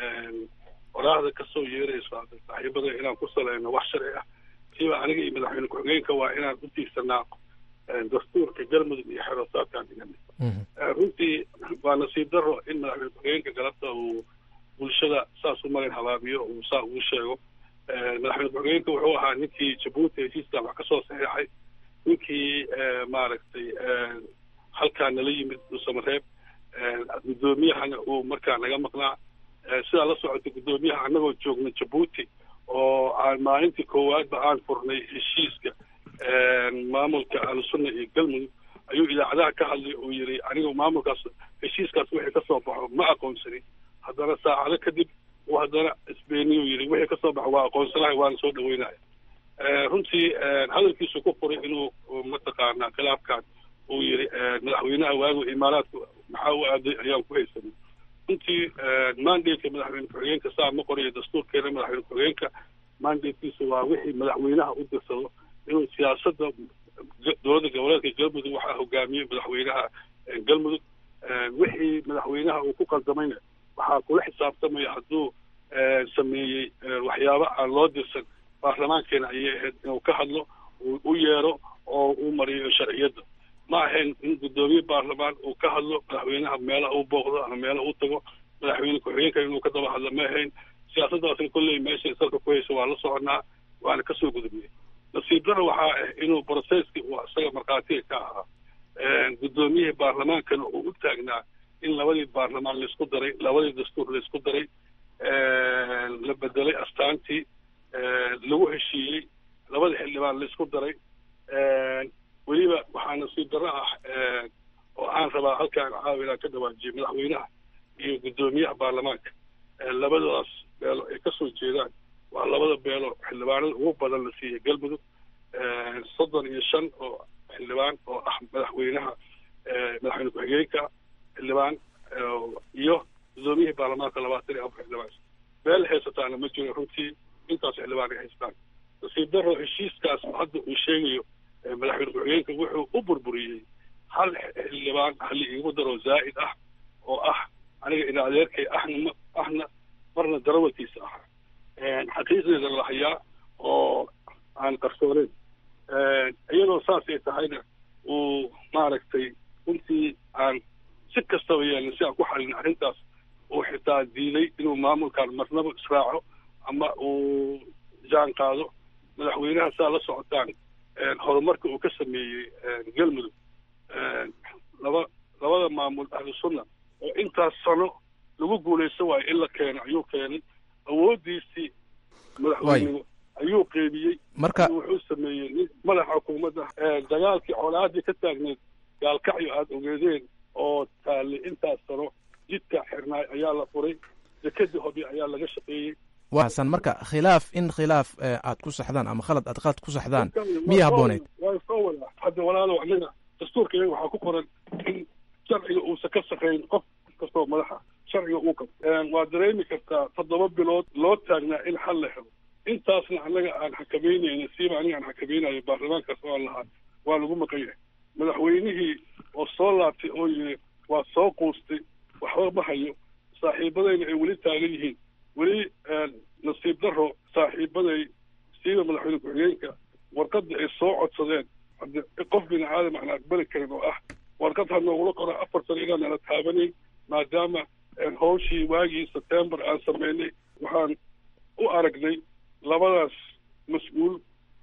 waraahda kasoo yeerayso saaxiibada inaan ku saleyno wax sharci ah kiiba aniga iyo madaxweyne ku-xigeenka waa inaan u tiigsanaa dastuurka galmudug iyo xerosaadkaan dhiganay runtii waa nasiib daro in madaxweyne ku-xigeenka galabta uu bulshada saas u marin habaabiyo uu saa ugu sheego madaxweyne ku-xigeenka wuxuu ahaa ninkii jabuuti heshiiskan wax kasoo saxiixay ninkii maaragtay halkaa nala yimid dhuusamareeb guddoomiyahana uu markaa naga maqnaa sidaa la socota guddoomiyaha annagoo joogna jabuuti oo aan maalintii koowaadba aan furnay heshiiska maamulka ahlusunna iyo galmudug ayuu idaacadaha ka hadlay oo yidhi anigu maamulkaas heshiiskaas wixii kasoo baxo ma aqoonsanin haddana saacado kadib uu haddana isbeeniyuu yidhi wixii kasoo baxo waa aqoonsanahay waana soo dhaweynaya runtii hadalkiisu ku furay inuu mataqaanaa khilaafkan uu yidhi madaxweynaha waagu imaaraadka maxaa u aaday ayaan ku haysanay runtii mandateka madaxweyne ku-xigeenka saa ma qorayo dastuurkeena madaxweyne ku-xigeenka mandatekiisa waa wixii madaxweynaha u dirsado inuu siyaasadda dowladda goboleedka galmudug waxaa hogaamiyey madaxweynaha galmudug wixii madaxweynaha uu ku qaldamayna waxaa kula xisaabtamaya hadduu sameeyey waxyaabo aan loo dirsan baarlamaankeena ayay ahayd inuu ka hadlo uu u yeero oo uu mariyo sharciyadda ma ahayn in guddoomiye baarlamaan uu ka hadlo madaxweynaha meela uu booqdo ama meela uu tago madaxweyne ku-xigeenka inuu ka daba hadlo ma ahayn siyaasaddaasna kolley meeshay salka ku hayso waa la soconaa waana kasoo gudubnay nasiib daro waxaa ah inuu brocesski uu isaga markhaatiga ka ahaa guddoomiyihii baarlamaankana uu u taagnaa in labadii baarlamaan laisku daray labadii dastuur laisku daray la bedelay astaantii lagu heshiiyey labada xildhibaan laisku daray weliba waxaa nasiib darro ah oo aan rabaa halkaan caawa inaan ka dhawaajiyo madaxweynaha iyo guddoomiyaha baarlamaanka labadaas beelo ay kasoo jeedaan waa labada beelo xildhibaanada ugu badan la siiyey galmudug soddon iyo shan oo xildhibaan oo ah madaxweynaha madaxweyne ku-xigeenka xildhibaan iyo guddoomiyihii baarlamaanka labaatan iyo afar xildhibaan beel haysataana ma jiro runtii intaas xildhibaan ay haystaan nasiib daro heshiiskaas hadda uu sheegayo madaxweyne ku-xigeenka wuxuu u burburiyey hal xildhibaan hali iigu daro zaa'id ah oo ah aniga ina adeerkay ahna ahna marna darawalkiisa ahaa xaqiiqdeeda la hayaa oo aan qarsooneyn iyadoo saasay tahayna uu maaragtay runtii aan si kastaba yeelin si aan ku xalin arrintaas uu xitaa diiday inuu maamulkan marnaba israaco ama uu jaan qaado madaxweynaha saa la socotaan horumarka uu ka sameeyey galmudug laba labada maamul ahlusunna oo intaas sano lagu guulaysan waayo in la keeno ayuu keenay awooddiisii madaxweynenimo ayuu qeybiyey marka wuxuu sameeyey nin madaxa xukuumadda dagaalkii colaadii ka taagneed gaalkacyo aada ogeedeen oo taallay intaas sano jidka xirnaay ayaa la furay dekadii hobi ayaa laga shaqeeyey waasan marka khilaaf in khilaaf aad ku saxdaan ama khalad aad qalad ku saxdaan miya habbooneyd waa soo wadaa hadda walaalow anaga dastuurka iyaga waxaa ku qoran in sharciga uusan ka shaqayn qof kastoo madaxa sharciga uu kab waa dareemi kartaa toddoba bilood loo taagnaa in xal la helo intaasna annaga aan xakameynayna siiba aniga aan xakamaynayo baarlamaankaas oo aan lahaa waa lagu maqan yahay madaxweynihii oo soo laabtay oo yiri waa soo quustay waxba ma hayo saaxiibadayna ay weli taagan yihiin weli nasiib daro saaxiibaday siiba madaxweyne ku-xigeenka warqadda ay soo codsadeen hadde qof bini aadam aan aqbali karin oo ah warqad ha noogula qora afar sano inaan nala taabanayn maadaama hawshii waagii sebtembar aan sameynay waxaan u aragnay labadaas mas-uul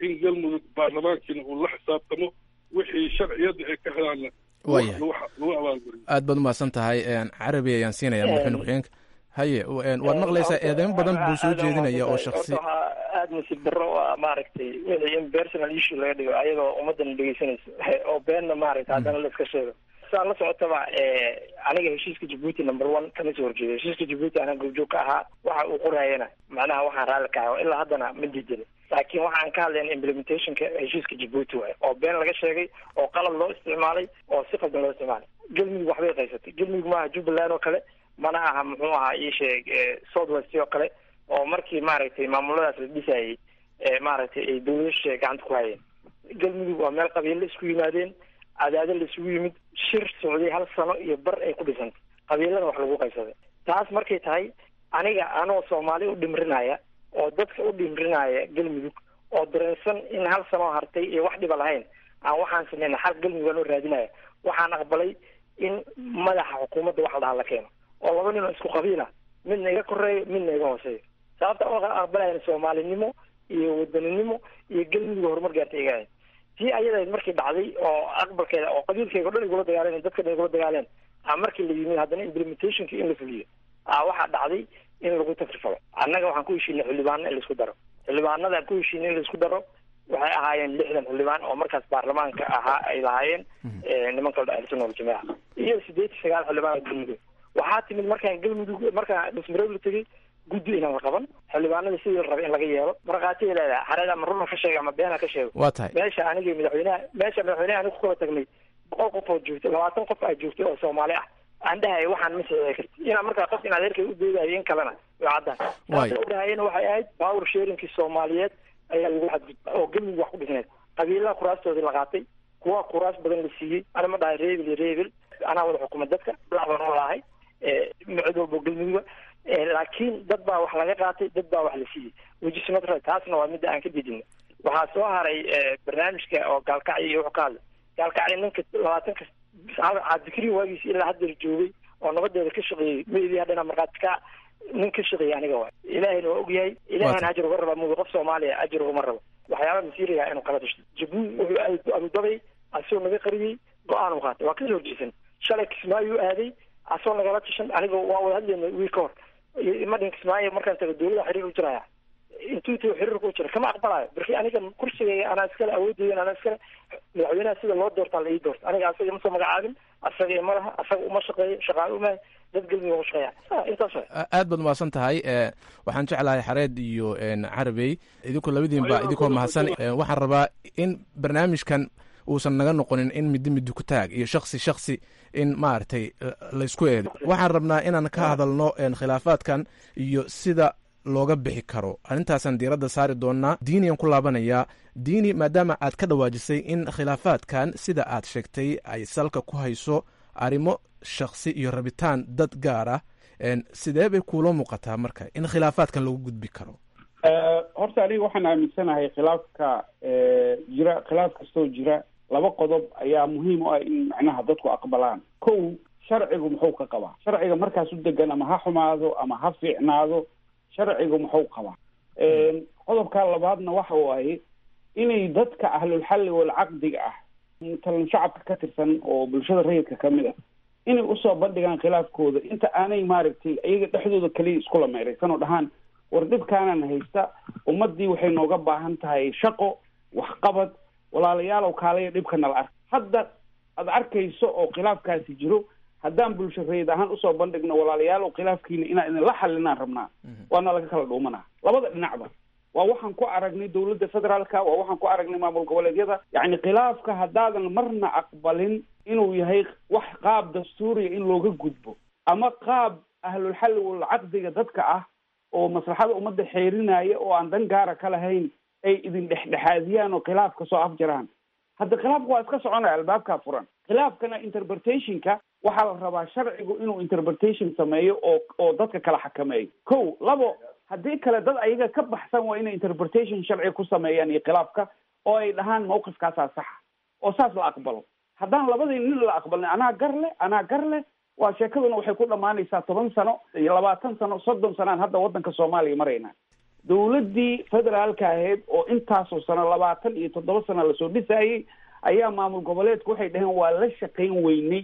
in galmudug baarlamaankiina uu la xisaabtamo wixii sharciyadda ay ka helaanna Waayahay. lagu lagu abaalguriyo aad baad umahadsan tahay carabi ayaan siinaya madaxweyne ku-xigeenka haye waad maqlaysaa eedeymo badan buu soo jeedinaya oo shaksi horta waxaa aada nasiib darro u ah maaragtay wixii in personal issue laga dhigo ayadoo ummaddan dhegeysanayso oo beenna maaragtay haddana la iska sheego saa la socotaba aniga heshiiska jabuuti number one kama soo horjeedo heshiiska jabuuti anaa goobjoog ka ahaa waxa uu qorayana macnaha waxaan raalli ka ahay ilaa haddana ma diidin laakiin waxaan ka hadlayna implementationka heshiiska jabuuti waaye oo been laga sheegay oo qalad loo isticmaalay oo si qaldan loo isticmaalay galmudug waxbay qaysatay galmudug maaha jubbaland oo kale mana aha muxuu ahaa ii sheeg south west oo kale oo markii maaragtay maamuladaas la dhisayay maaragtay ay dawladasha gacanta ku hayeen galmudug waa meel qabiilo isku yimaadeen cadaado la isugu yimid shir socday hal sano iyo bar ay ku dhisantay qabiilada wax lagu qaysaday taas markay tahay aniga anoo soomaali u dhimrinaya oo dadka u dhimrinaya galmudug oo dareensan in hal sanoo hartay iyo wax dhiba lahayn aan waxaan sameyna xal galmudug aan oo raadinaya waxaan aqbalay in madaxa xukuumadda wax la dhaha la keeno oo laba nin oo isku qabiila midna iga koreeyo midna iga hooseeyo sababta oo aqbalayna soomaalinimo iyo wadaninimo iyo galmudug horumar gaartay iga ahayd tii ayadayd markii dhacday oo aqbalkeeda oo qabiilkeyga o dhan igula dagaaleen dadka dhan igula dagaaleen a markii la yimid haddana implementationki in la fuliyo a waxaa dhacday in lagu takrifalo annaga waxaan ku heshiinay xildhibaano in laisku daro xildhibaanada aan ku heshiinay in laisku daro waxay ahaayeen lixdan xildhibaan oo markaas baarlamaanka ahaa ay lahaayeen nimanka ahlusunna waljamaaca iyo sideed iyo sagaal xildhibaan oo galmudug waxaa timid markaan galmudug markaan dhismareeb la tegey guddi inaan la qaban xildhibaanada sidii la rabay in laga yeelo markhaatiay leedahay xareed ama runa ka sheega ama beena ka sheego waa tahay meesha anigii madaxweynaha meesha madaxweynaha aniga ku kala tagnay boqol qof oo joogtay labaatan qof aa joogtay oo soomaali ah aan dhahay waxaan ma saxiixi karti inaa markaa qof in adeerkay u doodayo in kalena way caddaan Waay. u dhahayena waxay ahayd power sharingkii soomaaliyeed ayaa lagu xadgudba oo galmudug wax ku dhisneed qabiilaha kuraastoodii la qaatay kuwa kuraas badan la siiyey ana ma dhahay reebil iyo reebil anaa wada xukuma dadka lacban oo lahay micid walbo galmuduga laakiin dad baa wax laga qaatay dad baa wax la siiyey wejisnatra taasna waa midda aan ka didino waxaa soo haray barnaamijka oo gaalkacyo iyo wuxuu ka hadlay gaalkacyo ninka labaatanka cabdikariin waagiis ilaa haddeer joogay oo nabadeeda ka shaqeeyey meydii haddana markhaati ka nin ka shaqeeyay aniga waay ilaahayna waa ogyahay ilaahana ajir uga rabaa mugi qof soomaaliya ajir ugama rabo waxyaaba masiiriga inuu kala tashto jabuuti wuxuu aaday abudabay asagoo naga qariyey go-aan u qaatay waa kasoo horjeesan shalay kismaayuu aaday asagoo nagala tashan aniga waa wada hadlayna wiil ka hor madhin kismaayo markaan tago dawlada xiriir u jiraya intuu tago xiriirka u jira kama aqbalayo barki aniga kursigayga anaa iskale awoodeyda anaa iskale madaxweynaha sida loo doortaa la ii doorta aniga asaga ima soo magacaabin asaga ima laha asaga uma shaqeeyo shaqaale umahay dad galmudug uma shaqeeya Ah, intaas waay aad baad mahadsan tahay e waxaan jeclahay xareed iyo carabey idinkoo labadiinba idinkoo mahadsan e, waxaan rabaa in barnaamijkan uusan naga noqonin in midi midi ku taag iyo shaksi shaksi in maaragtay eh, laysku eedo waxaan rabnaa inaan ka hadalno en, khilaafaadkan iyo sida looga bixi karo arrintaasaan diiradda saari doonaa diiniyan ku laabanayaa diini maadaama aad ka dhawaajisay in khilaafaadkan sida aad sheegtay ay salka ku hayso arrimo shaksi iyo rabitaan dad gaar ah en, sidee bay kuula muuqataa marka in khilaafaadkan lagu gudbi karo horta aniga waxaan aaminsanahay khilaafka jira khilaaf kastoo jira laba qodob ayaa muhiim u ah in macnaha dadku aqbalaan kow sharcigu muxuu ka qabaa sharciga markaas u degan ama ha xumaado ama ha fiicnaado sharcigu muxuu qabaa qodobka labaadna waxa waaye inay dadka ahlulxalli walcaqdiga ah matalan shacabka ka tirsan oo bulshada rayidka kamid ah inay usoo bandhigaan khilaafkooda inta aanay maaragtay iyaga dhexdooda kaliya iskula meeraysan oo dhahaan war dhibkaanana haysta ummadii waxay nooga baahan tahay shaqo waxqabad walaalayaalow kaalaya dhibka nala ark hadda aad arkayso oo khilaafkaasi jiro haddaan bulsho rayid ahaan usoo bandhigno walaalayaalow khilaafkiina inaan idinla xalinaan rabnaa waana laga kala dhuumanaa labada dhinacba waa waxaan ku aragnay dowladda federaalka waa waxaan ku aragnay maamul goboleedyada yacni khilaafka haddaadan marna aqbalin inuu yahay wax qaab dastuuriya in looga gudbo ama qaab ahlulxalli walcaqdiga dadka ah oo maslaxada ummadda xeerinaya oo aan dan gaara ka lahayn ay idin dhexdhexaadiyaan oo khilaafka soo afjaraan hadda khilaafka waa iska soconaya albaabkaa furan khilaafkana interpretationka waxaa la rabaa sharcigu inuu interpretation sameeyo oo oo dadka kala xakameeyo ko labo haddii kale dad ayaga ka baxsan waa inay interpretation sharci ku sameeyaan iyo khilaafka oo ay dhahaan mawqifkaasaa saxa oo saas la aqbalo haddaan labadii nin la aqbalin anaa gar leh anaa gar leh waa sheekaduna waxay ku dhammaanaysaa toban sano iyo labaatan sano soddon sanaan hadda waddanka soomaaliya maraynaa dowladdii federaalka ahayd oo intaasoo sano labaatan iyo toddoba sano lasoo dhisayey ayaa maamul goboleedku waxay dhaheen waa la shaqayn weynay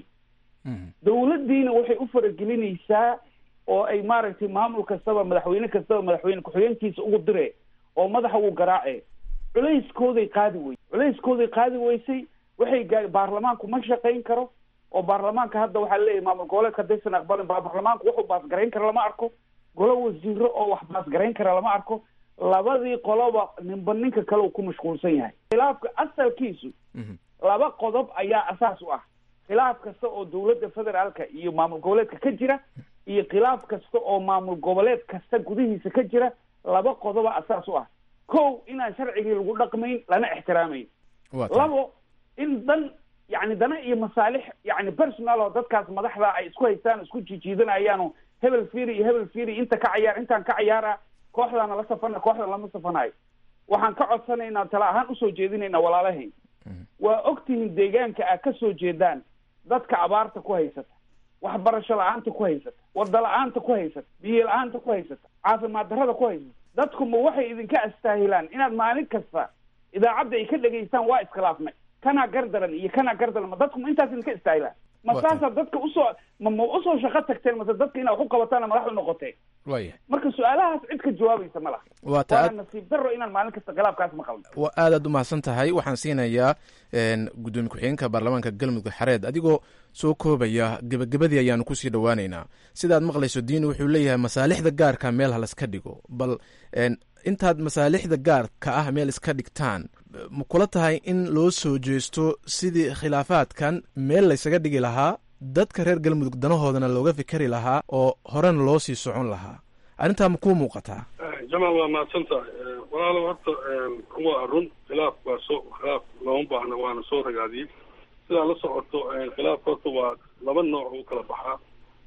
dowladdiina waxay u faragelinaysaa oo ay maaragtay maamul kastaba madaxweyne kastaba madaxweyne ku-xigeenkiisa ugu dire oo madaxa uu garaace culayskooday qaadi wey culayskooday qaadi weysay waxay gaa baarlamaanku ma shaqayn karo oo baarlamaanka hadda waxaa leeyahay maamul goboleedka haddaysan aqbalin ba baarlamaanku wuxuu baasgarayn kara lama arko golo wasiiro oo wax baasgarayn kara lama arko labadii qoloba ninba ninka kale uu ku mashquulsan yahay khilaafka asalkiisu laba qodob ayaa asaas u ah khilaaf kasta oo dowladda federaalka iyo maamul goboleedka ka jira iyo khilaaf kasta oo maamul goboleed kasta gudihiisa ka jira laba qodoba asaas u ah kow inaan sharcigii lagu dhaqmayn lana ixtiraamayn labo in dan yani dana iyo masaalix yani personal oo dadkaas madaxda ay isku haystaan isku jijiidanayaano hebel firi iyo hebel firi inta ka cayaar intaan ka cayaara kooxdaana la safana kooxdan lama safanayo waxaan ka codsanaynaa tala ahaan usoo jeedinaynaa walaalahayn waa ogtihiin deegaanka aad ka soo jeedaan dadka abaarta ku haysata waxbarasho la-aanta ku haysata wada la-aanta ku haysata biyo la-aanta ku haysata caafimaad darrada ku haysata dadku ma waxay idinka astaahilaan inaad maalin kasta idaacadda ay ka dhegaystaan waa iskhilaafnay kanaa gardaran iyo kanaa gardaran ma dadku ma intaas idinka istaahilaan ma saasaa dadka usoo ma ma usoo shaqo tagteen mase dadka inaad wax u qabataana madaxdu noqoteen waya marka su-aalahaas cid ka jawaabaysa ma laha waa ta waana nasiib darro inaan maalin kasta khilaafkaas maqalno waa aad aad u mahadsan tahay waxaan siinayaa gudoomiye ku-xigeenka baarlamaanka galmudug xareed adigoo soo koobaya gebagabadii ayaanu kusii dhowaaneynaa sidaad maqlayso diini wuxuu leeyahay masaalixda gaarka meel ha laska dhigo bal intaad masaalixda gaarka ah meel iska dhigtaan ma kula tahay in loo soo jeesto sidii khilaafaadkan meel laysaga dhigi lahaa dadka reer galmudug danahoodana looga fikeri lahaa oo horena loo sii socon lahaa arrintaa ma kuu muuqataa jamaal waa mahadsan tahay walaalo horta waa run khilaaf waa soo khilaaf looma baahna waana soo ragaadiyey sidaa la socoto khilaaf horta waa laba nooc u kala baxaa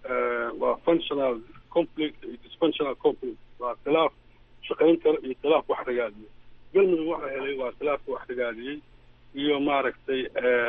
waa functional conflict iyo dysfunctional conflict waa khilaaf shaqayn kara iyo khilaaf wax ragaadiye galmudug waxa helay waa khilaafka wax ragaadiyey iyo maaragtay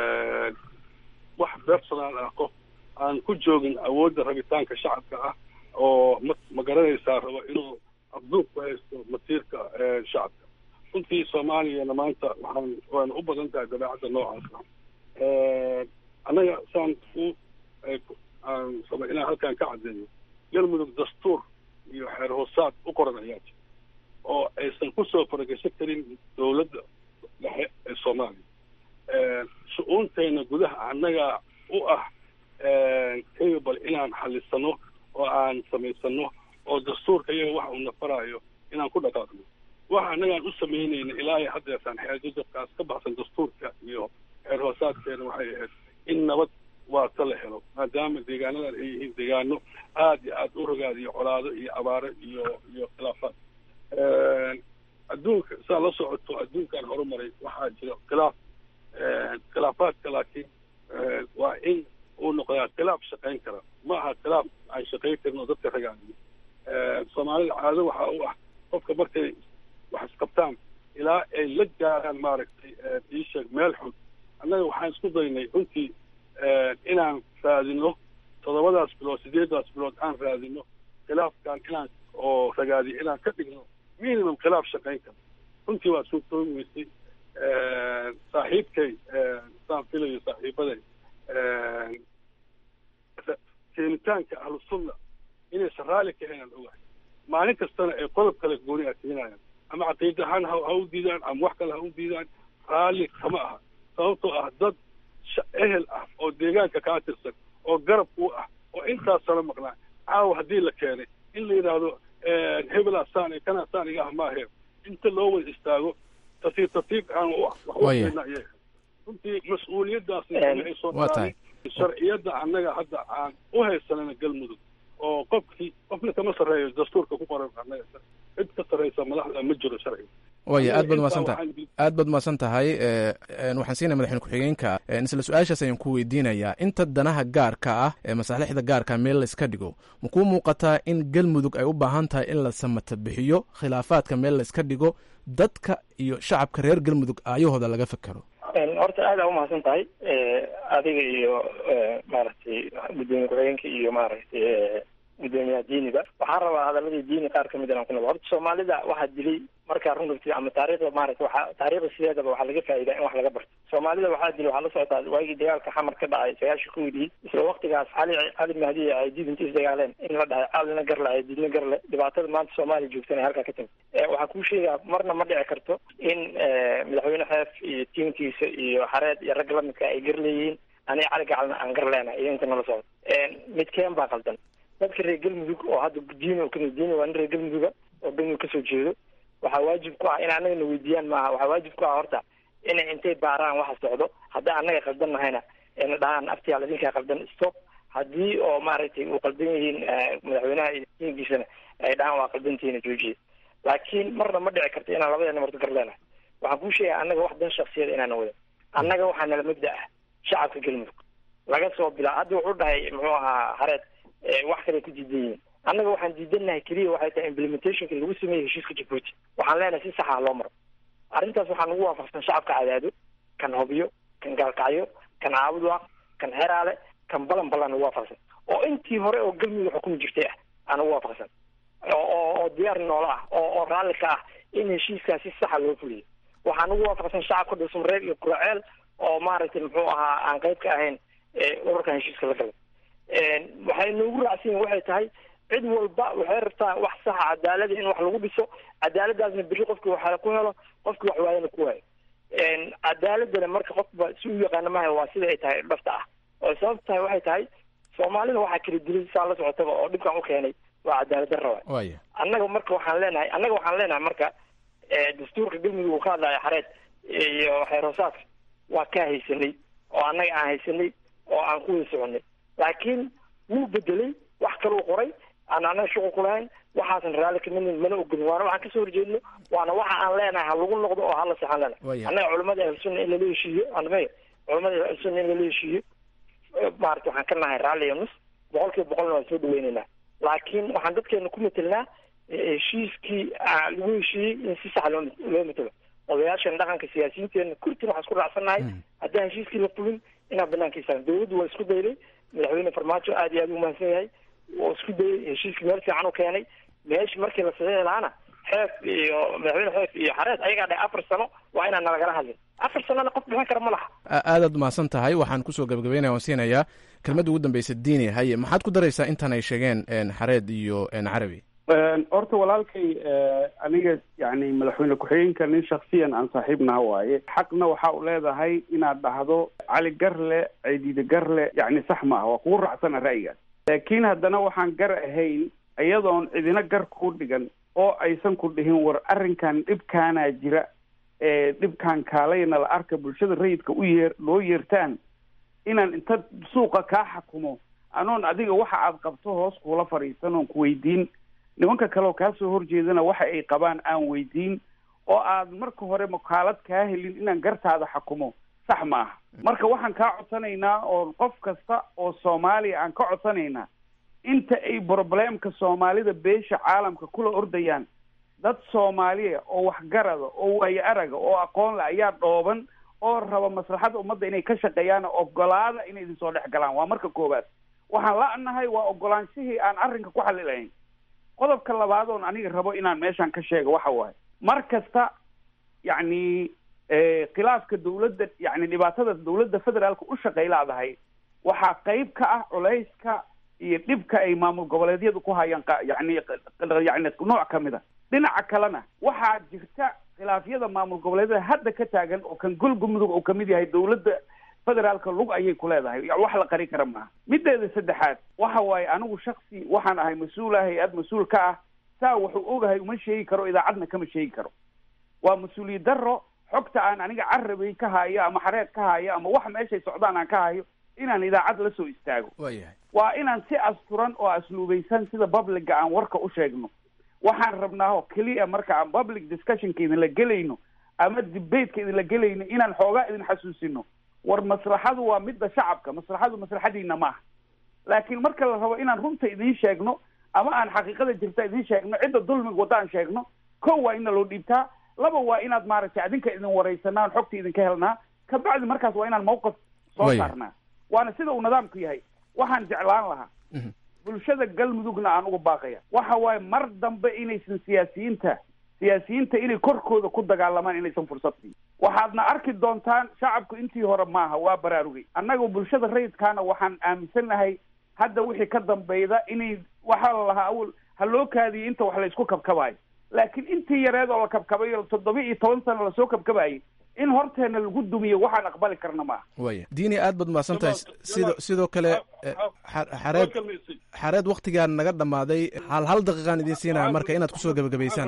wax personal ah qof aan ku joogin awoodda rabitaanka shacabka ah oo ma ma garanaysaa rabo inuu abduuq ku haysto masiirka shacabka runtii soomaaliyana maanta waxaan waana u badan tahay dabeecadda noocaas ah annaga saan u aan raba inaan halkan ka caddeeyo galmudug dastuur iyo xeer hoosaad u qoran ayaa jira oo aysan kusoo faragasho karin dowladda dhexe ee soomaaliya shu-uunteena gudaha annaga u ah capable inaan xalisano oo aan samaysano oo dastuurka iyaga waxa uu nafaraayo inaan ku dhaqaaqno waxa annagaan u samaynayna ilaa iyo haddeertaan xeeldadabkaas ka baxsan dastuurka iyo xeer hoosaadkeena waxay ahayd in nabad waata la helo maadaama deegaanadan ay yihiin deegaano aada iyo aada u rogaadiyo colaado iyo abaaro iyo iyo khilaafaad adduunka saa la socoto adduunkan horumaray waxaa jira khilaaf khilaafaadka laakiin waa in uu noqdaa khilaaf shaqayn kara ma aha khilaaf aan shaqayn karin oo dadka ragaadiyo soomaalida caado waxaa u ah qofka markay wax isqabtaan ilaa ay la gaaraan maaragtay iisheeg meel xun annaga waxaan isku daynay runtii inaan raadino toddobadaas bilood sideedaas bilood aan raadino khilaafkan inaan oo ragaadiyo inaan ka dhigno minimum khilaaf shaqayn kara runtii waa suurtoobi weysay saaxiibkay saan filayo saaxiibaday keenitaanka ahlusunna inaysan raalli ka haynaan ogahay maalin kastana ay qodob kale gooni a keenayaan ama caqiida ahaan ha ha u diidaan ama wax kale ha u diidaan raalli kama aha sababtoo ah dad ehel ah oo deegaanka kaa tirsan oo garab u ah oo intaas sano maqnaa caawa haddii la keenay in la yidhaahdo hebelaa saan kanaa saan iga ah maahe inta loo wada istaago tartiib tartiib aan wax ukeena iyaga runtii mas-uuliyaddaasna ay soo dhaaay sharciyadda annaga hadda aan u haysanana galmudug oo qofkii qofna kama sarreeyo dastuurka ku qoran annaga cid ka sarreysa madaxda ma jiro sharciga waya aad baad umahadsan tahay aad baad umahadsan tahay waxaan siinaya madaxweyne ku-xigeenka isla su-aashaas ayaan ku weydiinayaa inta danaha gaarka ah ee masaalixda gaarka meel la iska dhigo ma kuu muuqataa in galmudug ay u baahan tahay in la samata bixiyo khilaafaadka meel la iska dhigo dadka iyo shacabka reer galmudug aayahooda laga fekero horta aada umahadsan tahay adiga iyo maaragtay gudoomiye ku-xigeenka iyo maaragtay gudoomiyaha diiniga waxaan rabaa hadaladii diini qaar kamid inaan ku noqdo horta soomaalida waxaa dilay markaa run rabtid ama taariikhda maaragta waxaa taariikhda sideedaba waxaa laga faa'iidaa in wax laga barto soomaalida waxaa dilay waxaa la socotaa waagii dagaalka xamar ka dhacay sagaashii kowdii isla waktigaas cali cali mahdi iyo aydiid inta isdagaaleen in la dhahay calina garle aydiidna garle dhibaatada maanta soomaaliya joogtana ay halkaa ka timid waxaa kuu sheegaa marna ma dhici karto in madaxweyne xeef iyo tiimkiisa iyo xareed iyo rag lamidka ay gar leeyihiin aniga cali gacalna aan gar leenahay iyo inta nala socdo midkeen baa qaldan dadka reer galmudug oo hadda diin oo kamid diin waa nin reer galmuduga oo galmudug kasoo jeedo waxaa waajib ku ah in annagana weydiiyaan maaha waxaa waajib ku ah horta inay intay baaraan waxa socdo haddii annaga qaldan nahayna ayna dhahaan aftiyaal idinkaa qaldan stop haddii oo maaragtay uu qaldan yihiin madaxweynaha iyo tiinkiisana ay dhahaan waa qaldantihiina joojiye laakiin marna ma dhici karto inaan labadeena marto gar leenahay waxaan kuu sheegaya annaga wax dan shaksiyada inaana wadan annaga waxaa nala mabda ah shacabka galmudug laga soo bilaa hadda wuxuu dhahay muxuu ahaa hareed wax kale ku diidan yihiin annaga waxaan diidanahay keliya waxay tahay implementationka lagu sameeyey heshiiska jabuuti waxaan leenahay si saxa loo maro arrintaas waxaa nagu waafaqsan shacabka cadaado kan hobyo kan gaalkacyo kan caabudwaaq kan xeraale kan balan balan nagu waafaqsan oo intii hore oo galmudug xukumi jirtay ah aa nagu waafaqsan oo oo diyaar noola ah oo oo raalli ka ah in heshiiskaas si saxa loo fuliyo waxaa nagu waafaqsan shacabka dhulsumreeb iyo kuraceel oo maaragtay muxuu ahaa aan qayb ka ahayn ururkan heshiiska la galay waxay noogu raacsan yihin waxay tahay cid walba waxay rabtaa wax saxa cadaalada in wax lagu dhiso cadaaladaasna beri qofki wax ku helo qofki wax waayana ku waayo cadaaladana marka qofba si u yaqaana maaha waa sida ay tahay dhafta ah oo sababta tahay waxay tahay soomaalida waxaa kala dilay saa la socotaba oo dhibkan u keenay waa cadaalad darra waay annaga marka waxaan leenahay annaga waxaan leenahay marka dastuurka galmudug uu ka hadlaya xareed iyo xeer hoosaadka waa kaa haysanay oo annaga aan haysanay oo aan ku wada soconay laakiin wuu bedelay wax kaluu qoray aan annaga shuqul ku lahayn waxaasan raalli kamidn mana ogolin waana waxaan kasoo horjeedno waana waxa aan leenahay ha lagu noqdo oo hala sexan leenahay annaga culamada ahlusunna in lala heshiiyo anmay culamada ahlusunna in lala heshiiyo maarata waxaan ka nahay raalli iyo nus boqol kiiba boqolna waan soo dhaweyneynaa laakiin waxaan dadkeena ku matelnaa heshiiskii lagu heshiiyey in si sax loo loo matelo odayaashan dhaqanka siyaasiyiinteena kurtin waxaan isku raacsannahay haddaan heshiiskii la fulin inaan banaankiisa dawladdu waa isku daylay madaxweyne farmaajo aad iyo aad u mahadsan yahay waa isku dayay heshiiskii meel fiican u keenay meeshi markii la saxiixi lahaana xeef iyo madaxweyne xeef iyo xareed ayagaa dhahay afar sano waa inaan nalagala hadlin afar sanona qof bixin kara ma laha aadaad mahadsan tahay waxaan kusoo gabagabeynaya waan siinayaa kelmadda ugu dambeysa diini haye maxaad ku daraysaa intan ay sheegeen xareed iyo carabi horta walaalkay aniga yani madaxweyne ku-xigeenka nin shaksiyan aan saaxiibnaha waaye xaqna waxa u leedahay inaad dhahdo cali garle ciidide garle yani sax ma ah waa kugu raacsana ra'yigaas laakiin haddana waxaan gar ahayn iyadoon cidina gar kuu dhigan oo aysan ku dhihin war arrinkan dhibkaanaa jira ee dhibkaan kaalayna la arka bulshada rayidka u yeer loo yeertaan inaan inta suuqa kaa xakumo anoon adiga waxa aad qabto hoos kuula fadhiisan oon ku weydiin nimanka kale oo kaa soo horjeedana waxa ay qabaan aan weydiin oo aad marka hore makaalad kaa helin inaan gartaada xakumo sax ma aha marka waxaan kaa codsanaynaa oo qof kasta oo soomaaliya aan ka codsanaynaa inta ay probleemka soomaalida beesha caalamka kula ordayaan dad soomaaliya oo waxgarada oo waayo araga oo aqoon le ayaa dhooban oo raba maslaxada ummadda inay ka shaqeeyaan ogolaada inay idin soo dhex galaan waa marka koowaad waxaan la-nahay waa ogolaanshihii aan arrinka ku xalilahayn qodobka labaad oon aniga rabo inaan meeshan ka sheego waxa waaye mar kasta yacni khilaafka dawladda yani dhibaatada dawladda federaalka u shaqaylaadahay waxaa qayb ka ah culayska iyo dhibka ay maamul goboleedyadu ku hayaan yani yani nooc kamid a dhinaca kalena waxaa jirta khilaafyada maamul goboleedyada hadda ka taagan oo kan golga mudug oo kamid yahay dawladda federaalka lug ayay ku leedahay wax la qari kara maaha mideeda saddexaad waxa waaye anigu shaksi waxaan ahay mas-uula hay-ad mas-uul ka ah saa wuxuu ogahay uma sheegi karo idaacadna kama sheegi karo waa mas-uuliyad daro xogta aan aniga carabay ka hayo ama xareed ka hayo ama wax meeshay socdaan aan ka hayo inaan idaacad la soo istaago waayahay waa inaan si asturan oo asluubaysan sida publica aan warka u sheegno waxaan rabnaa oo keliya marka aan public discussionka idinla gelayno ama debateka idinla gelayno inaan xoogaa idin xasuusino war maslaxadu waa midda shacabka maslaxadu maslaxadiina maaha laakiin marka la rabo inaan runta idiin sheegno ama aan xaqiiqada jirta idiin sheegno cidda dulmiga waddaan sheegno ko waa ina loo dhiibtaa laba waa inaad maaragtay adinka idin waraysanaa on xogta idinka helnaa kabacdi markaas waa inaan mawqif soo saarnaa waana sida uu nidaamku yahay waxaan jeclaan lahaa bulshada galmudugna aan uga baaqaya waxa waaye mar dambe inaysan siyaasiyiinta siyaasiyiinta inay korkooda ku dagaalamaan inaysan fursad siin waxaadna arki doontaan shacabku intii hore maaha waa baraarugay annaga bulshada rayidkaana waxaan aaminsannahay hadda wixii ka dambeyda inay waxaa la lahaa awal ha loo kaadiyay inta wax la isku kabkabayo laakiin intii yareed oo la kabkabayo toddoba iyo toban sano lasoo kabkabayay in horteena lagu dumiyo waxaan aqbali karna maaha waya diini aad baad mahadsan tahay sidoo sidoo kale xareed xareed waktigaan naga dhammaaday hal hal daqiiqaan idiin siinaya marka inaad kusoo gebagabaysaan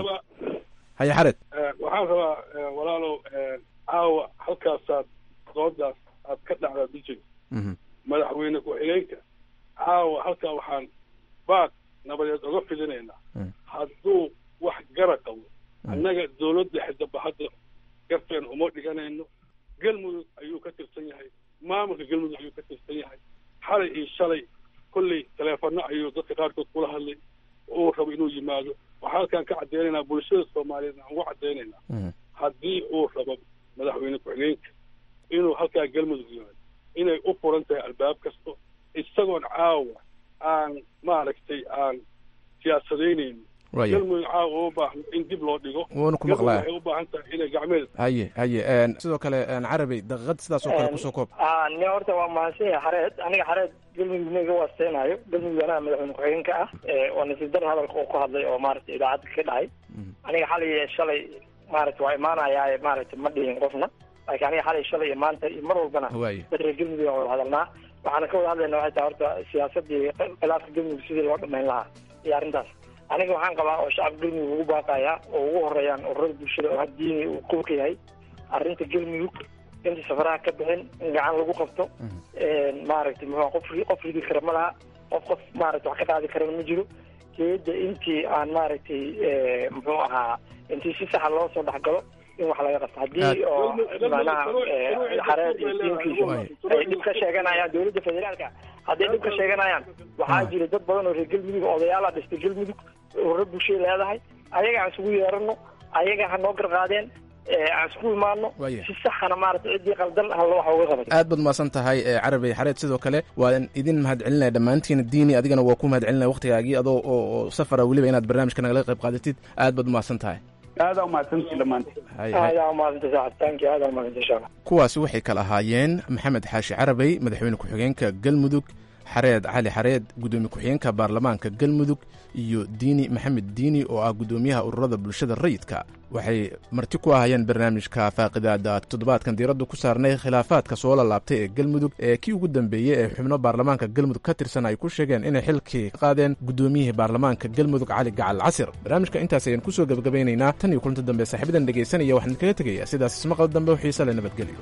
haya xareed waxaan rabaa walaalow caawa halkaasaad doodaas aad ka dhacdaa dijig madaxweyne ku-xigeenka caawa halkaa waxaan baad nabadeed oga fidinaynaa hadduu wax gara qabo annaga dawladda xidaba hadda garteen uma dhiganayno galmudug ayuu ka tirsan yahay maamulka galmudug ayuu ka tirsan yahay xalay iyo shalay kolley taleefano ayuu dadka qaarkood kula hadlay uu rabo inuu yimaado waxaa halkaan ka caddeynaynaa bulshada soomaaliyeed aan uga caddeynaynaa haddii uu rabo madaxweyne ku-xigeenka inuu halkaa galmudug yimaado inay u furan tahay albaab kasto isagoon caawa aan maaragtay aan siyaasadeynayno galmudug caawa uma baahno in dib loo dhigo waanu ku maqlaa waxay u baahan tahay inay gacmeed haye haye sidoo kale carabey daqiiqad sidaas oo kale kusoo koob ni horta waa mahadsan yahay xareed aniga xareed galmudug ma iga waasteynayo galmudug anaga madaxweyne ku-xigeenka ah oo nasiib dar hadalka uu ku hadlay oo maaragtay idaacadda ka dhacay aniga xalay iyo shalay maaragtay waa imaanayaa maaragtay ma dhihin qofna laakiin aniga xalay shalay iyo maanta iyo mar walbana dad reer galmudug aan wada hadalnaa waxaana ka wada hadlayna waxay tahay horta siyaasadii khilaafka galmudug sidii loo dhamayn lahaa iyo arrintaas aniga waxaan qabaa oo shacabka galmudug ugu baaqaya oo ugu horeeyaan ururada bulshada oo haddiini uu qubka yahay arrinta galmudug inta safaraha ka bixin in gacan lagu qabto maaragtay muxua qof qof ridi kara ma laha qof qof maaragtay wax ka qaadi karana ma jiro keeda intii aan maaragtay muxuu ahaa intii si saxa loo soo dhexgalo in wax laga qabto haddii oo macnaha xareed iyo tiimkiisa ay dhib ka sheeganayaan dowladda federaalka hadday dhib ka sheeganayaan waxaa jira dad badan oo reer galmudug odayaala dhistay galmudug ururo bulshada leedahay ayaga aan isugu yeerano ayaga ha noo garqaadeen aan isku imaano si saxana maarata ciddii qaldan halla waxa uga qabatay aad baad mahadsan tahay carabey xareed sidoo kale waan idin mahadcelinaya dhammaantiin diini adigana waa ku mahadcelinaya waktigaagii adoo oo safara weliba inaad barnaamijka nagala qayb qaadatid aad baad umahadsan tahay aadaa umahadsantii dhammaantiin aadaa umahadsanti saaxib tanki aadaa umahadsanti insha allah kuwaasi waxay kala ahaayeen maxamed xaashi carabey madaxweyne ku-xigeenka galmudug xareed cali xareed guddoomiye ku-xigeenka baarlamaanka galmudug iyo diini maxamed diini oo ah guddoomiyaha ururada bulshada rayidka waxay marti ku ahayeen barnaamijka faaqidaada toddobaadkan diiraddu ku saarnay khilaafaadka soo lalaabtay ee galmudug ee kii ugu dambeeyey ee xubno baarlamaanka galmudug ka tirsan ay ku sheegeen inay xilkii ka qaadeen guddoomiyihii baarlamaanka galmudug cali gacal casir barnaamijka intaas ayaan kusoo gebagabaynaynaa tan iyo kulanti dambe saaxiibadan dhegaysanaya waxaan idinkaga tegaya sidaas ismaqal dambe oo xiise le nabadgelyo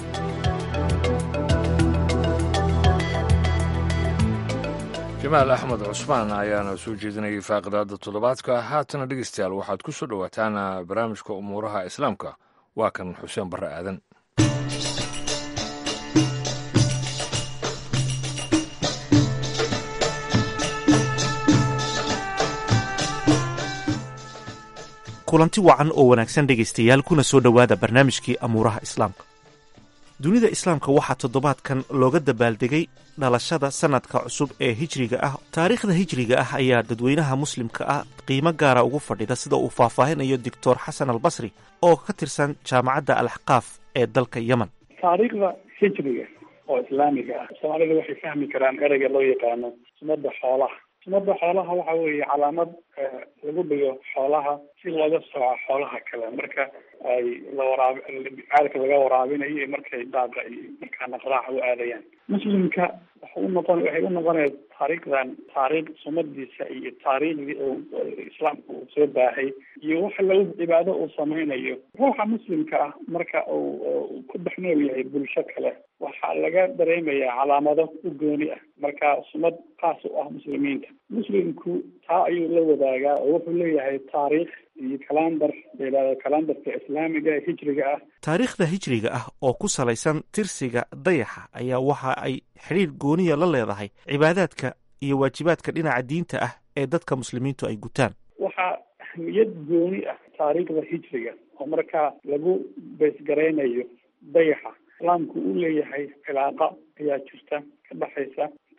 jamaal axmed cusmaan ayaana soo jeedinayay faaqidaada toddobaadka haatana dhegeystayaal waxaad ku soo dhowaataan barnaamijka umuuraha islaamka waa kan xuseen barre aadan kulanti wacan oo wanaagsan dhegaystayaal kuna soo dhowaada barnaamijkii amuuraha islaamka dunida islaamka waxaa toddobaadkan looga dabaaldegay dhalashada sannadka cusub ee hijriga ah taariikhda hijriga ah ayaa dadweynaha muslimka ah qiimo gaara ugu fadhida sida uu faahfaahinayo doctor xasan albasri oo ka tirsan jaamacadda alaxqaaf ee dalka yemen taariikhda hijriga oo islaamiga ah soomaalida waxay fahmi karaan ereyga loo yaqaano sunnada xoolaha sunnada xoolaha waxa weeye calaamad lagu dhigo xoolaha si looga sooco xoolaha kale marka ay la waraab caalka laga waraabinayo iyo markay daaqa iyo markaa naqraaca u aadayaan muslimka waxa u noqon waxay u noqonaya taariikhdan taariikh sunnadiisa iyo taariikhdii oo islaamka uu soo baahay iyo waxa lagu cibaado uu samaynayo ruuxa muslimka ah marka uu ku dhex nool yahay bulsho kale waxaa laga dareemayaa calaamado u gooni ah marka sunnad qaas u ah muslimiinta muslimku taa ayuu la wadaagaa oo wuxuu leeyahay taariikh iyo kalandar layidhahdo kalandarka islaamiga hijriga ah taariikhda hijriga ah oo ku salaysan tirsiga dayaxa ayaa waxa ay xidhiir gooniya la leedahay cibaadaadka iyo waajibaadka dhinaca diinta ah ee dadka muslimiintu ay gutaan waxaa ahmiyad gooni ah taariikhda hijriga oo markaa lagu beysgaraynayo dayaxa islaamku uu leeyahay cilaaqa ayaa jirta ka dhexaysa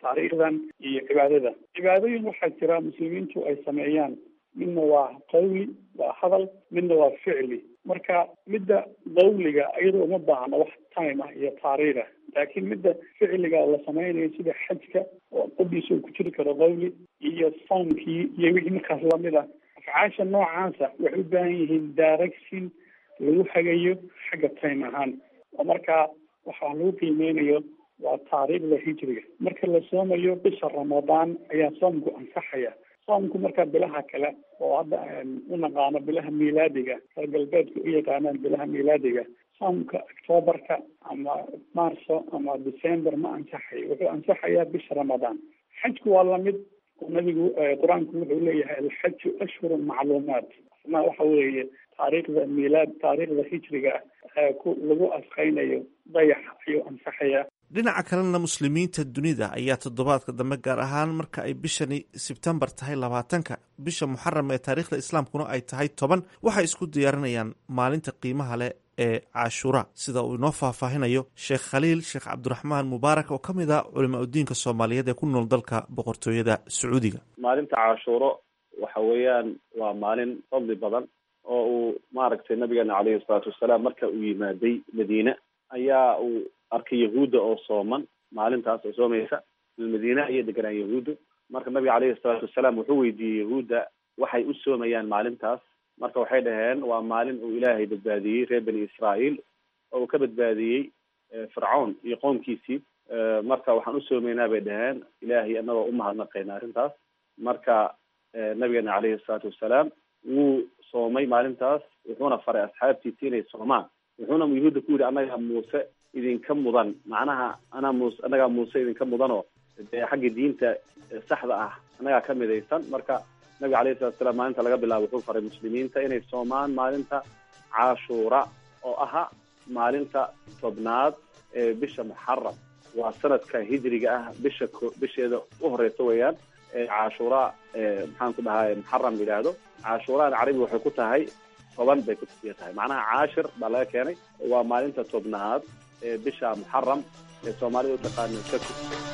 taariikhdan iyo cibaadada cibaadooyin waxaa jira muslimiintu ay sameeyaan midna waa qawli waa hadal midna waa ficli marka midda qawliga iyadoo uma baahna wax time ah iyo taariikh ah laakiin midda ficliga la sameynayo sida xajka oo qodiisa uu ku jiri karo qawli iyo soomkii iyo wixii markaas lamid ah afcaasha noocaasa waxay u baahan yihiin direction lagu hagayo xagga time ahaan oo markaa waxaa lagu qiimeynayo waa taariikhda hijriga marka la soomayo bisha ramadaan ayaa soomku ansaxaya soomku marka bilaha kale oo hadda u naqaano bilaha miilaadiga reer galbeedka u yaqaanaan bilaha miilaadiga soomka octoobarka ama marso ama december ma ansaxayo wuxuu ansaxayaa bisha ramadaan xajku waa lamid nabigu qur-aanku wuxuu leeyahay alxaju ashhurun macluumaat ma waxa weeye taariikhda miilaad taariikhda hijriga ah ku lagu asqaynayo dayax ayuu ansaxayaa dhinaca kalena muslimiinta dunida ayaa toddobaadka dambe gaar ahaan marka ay bishani sebtembar tahay labaatanka bisha muxaram ee taariikhda islaamkuna ay tahay toban waxay isku diyaarinayaan maalinta qiimaha leh ee cashuura sida uu inoo faahfaahinayo sheekh khaliil sheekh cabdiraxmaan mubaarak oo ka mid ah culama udiinka soomaaliyeed ee ku nool dalka boqortooyada sacuudiga maalinta cashuuro waxa weeyaan waa maalin fadli badan oo uu maaragtay nabigeena caleyhi salaatu wasalaam marka uu yimaaday madiine ayaa uu arkay yahuudda oo sooman maalintaas oo soomaysa madiine ayay deganaan yahuuddu marka nabiga caleyhi salaatu wasalaam wuxuu weydiiyey yahuudda waxay u soomayaan maalintaas marka waxay dhaheen waa maalin uu ilaahay badbaadiyey reer bani israa'iil oo uu ka badbaadiyey fircown iyo qoomkiisii marka waxaan u soomaynaa bay dhaheen ilaahay anagoo umahadnaqayna arrintaas marka nabigeena caleyhi salaatu wasalaam wuu soomay maalintaas wuxuuna faray asxaabtiisi inay soomaan wuxuuna yahuudda ku yidhi annaga muuse idinka mudan macnaha anaa muuse annagaa muuse idinka mudanoo dee xagga diinta saxda ah annagaa ka midaysan marka nabiga alayhi salatu salaam maalinta laga bilaabo wuxuu faray muslimiinta inay soomaan maalinta cashuura oo aha maalinta tobnaad ee bisha muxaram waa sanadka hijriga ah bisha bisheeda u horeysa weeyaan cashuura maxaan ku dhahay muxaram yidhaahdo cashuuraan carabi waxay ku tahay toban bay ku tusiya tahay macnaha caashir baa laga keenay waa maalinta tobnaad ee bisha muxaram ee soomaalida u taqaano sako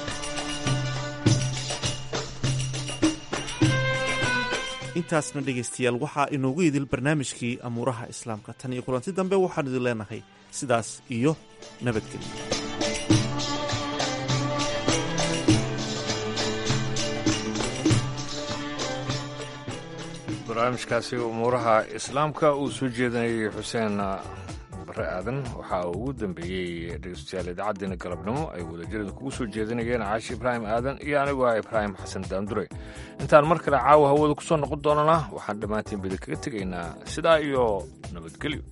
intaasna dhegaystayaal waxaa inoogu idil barnaamijkii amuuraha islaamka tan iyo kulanti dambe waxaan idin leenahay sidaas iyo nabadgelyo barnaamijkaasi umuuraha islaamka uu soo jeedinayay xuseen bare aadan waxaa uu ugu dambeeyey dhegeystayaal idaacaddeenna galabnimo ay wadajirada kugu soo jeedinayeen caashi ibraahim aadan iyo anigu ah ibraahim xasan daandure intaan mar kale caawa hawada ku soo noqon doonana waxaan dhammaantiin bida kaga tegaynaa sidaa iyo nabadgelyo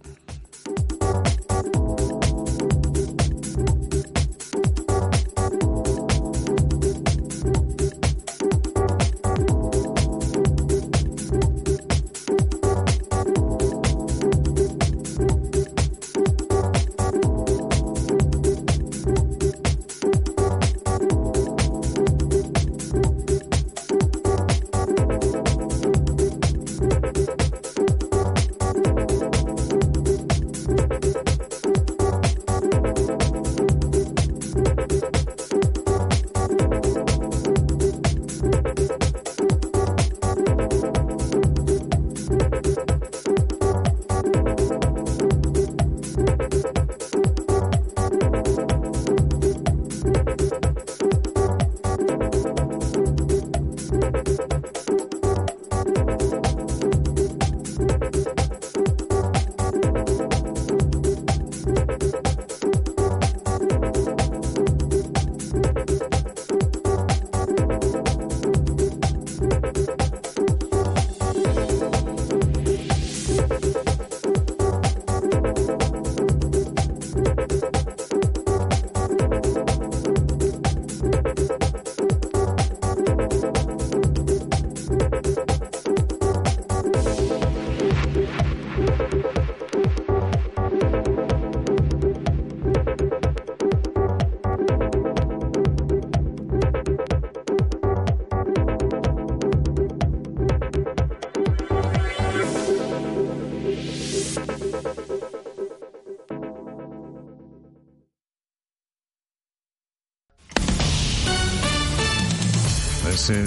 Thank you.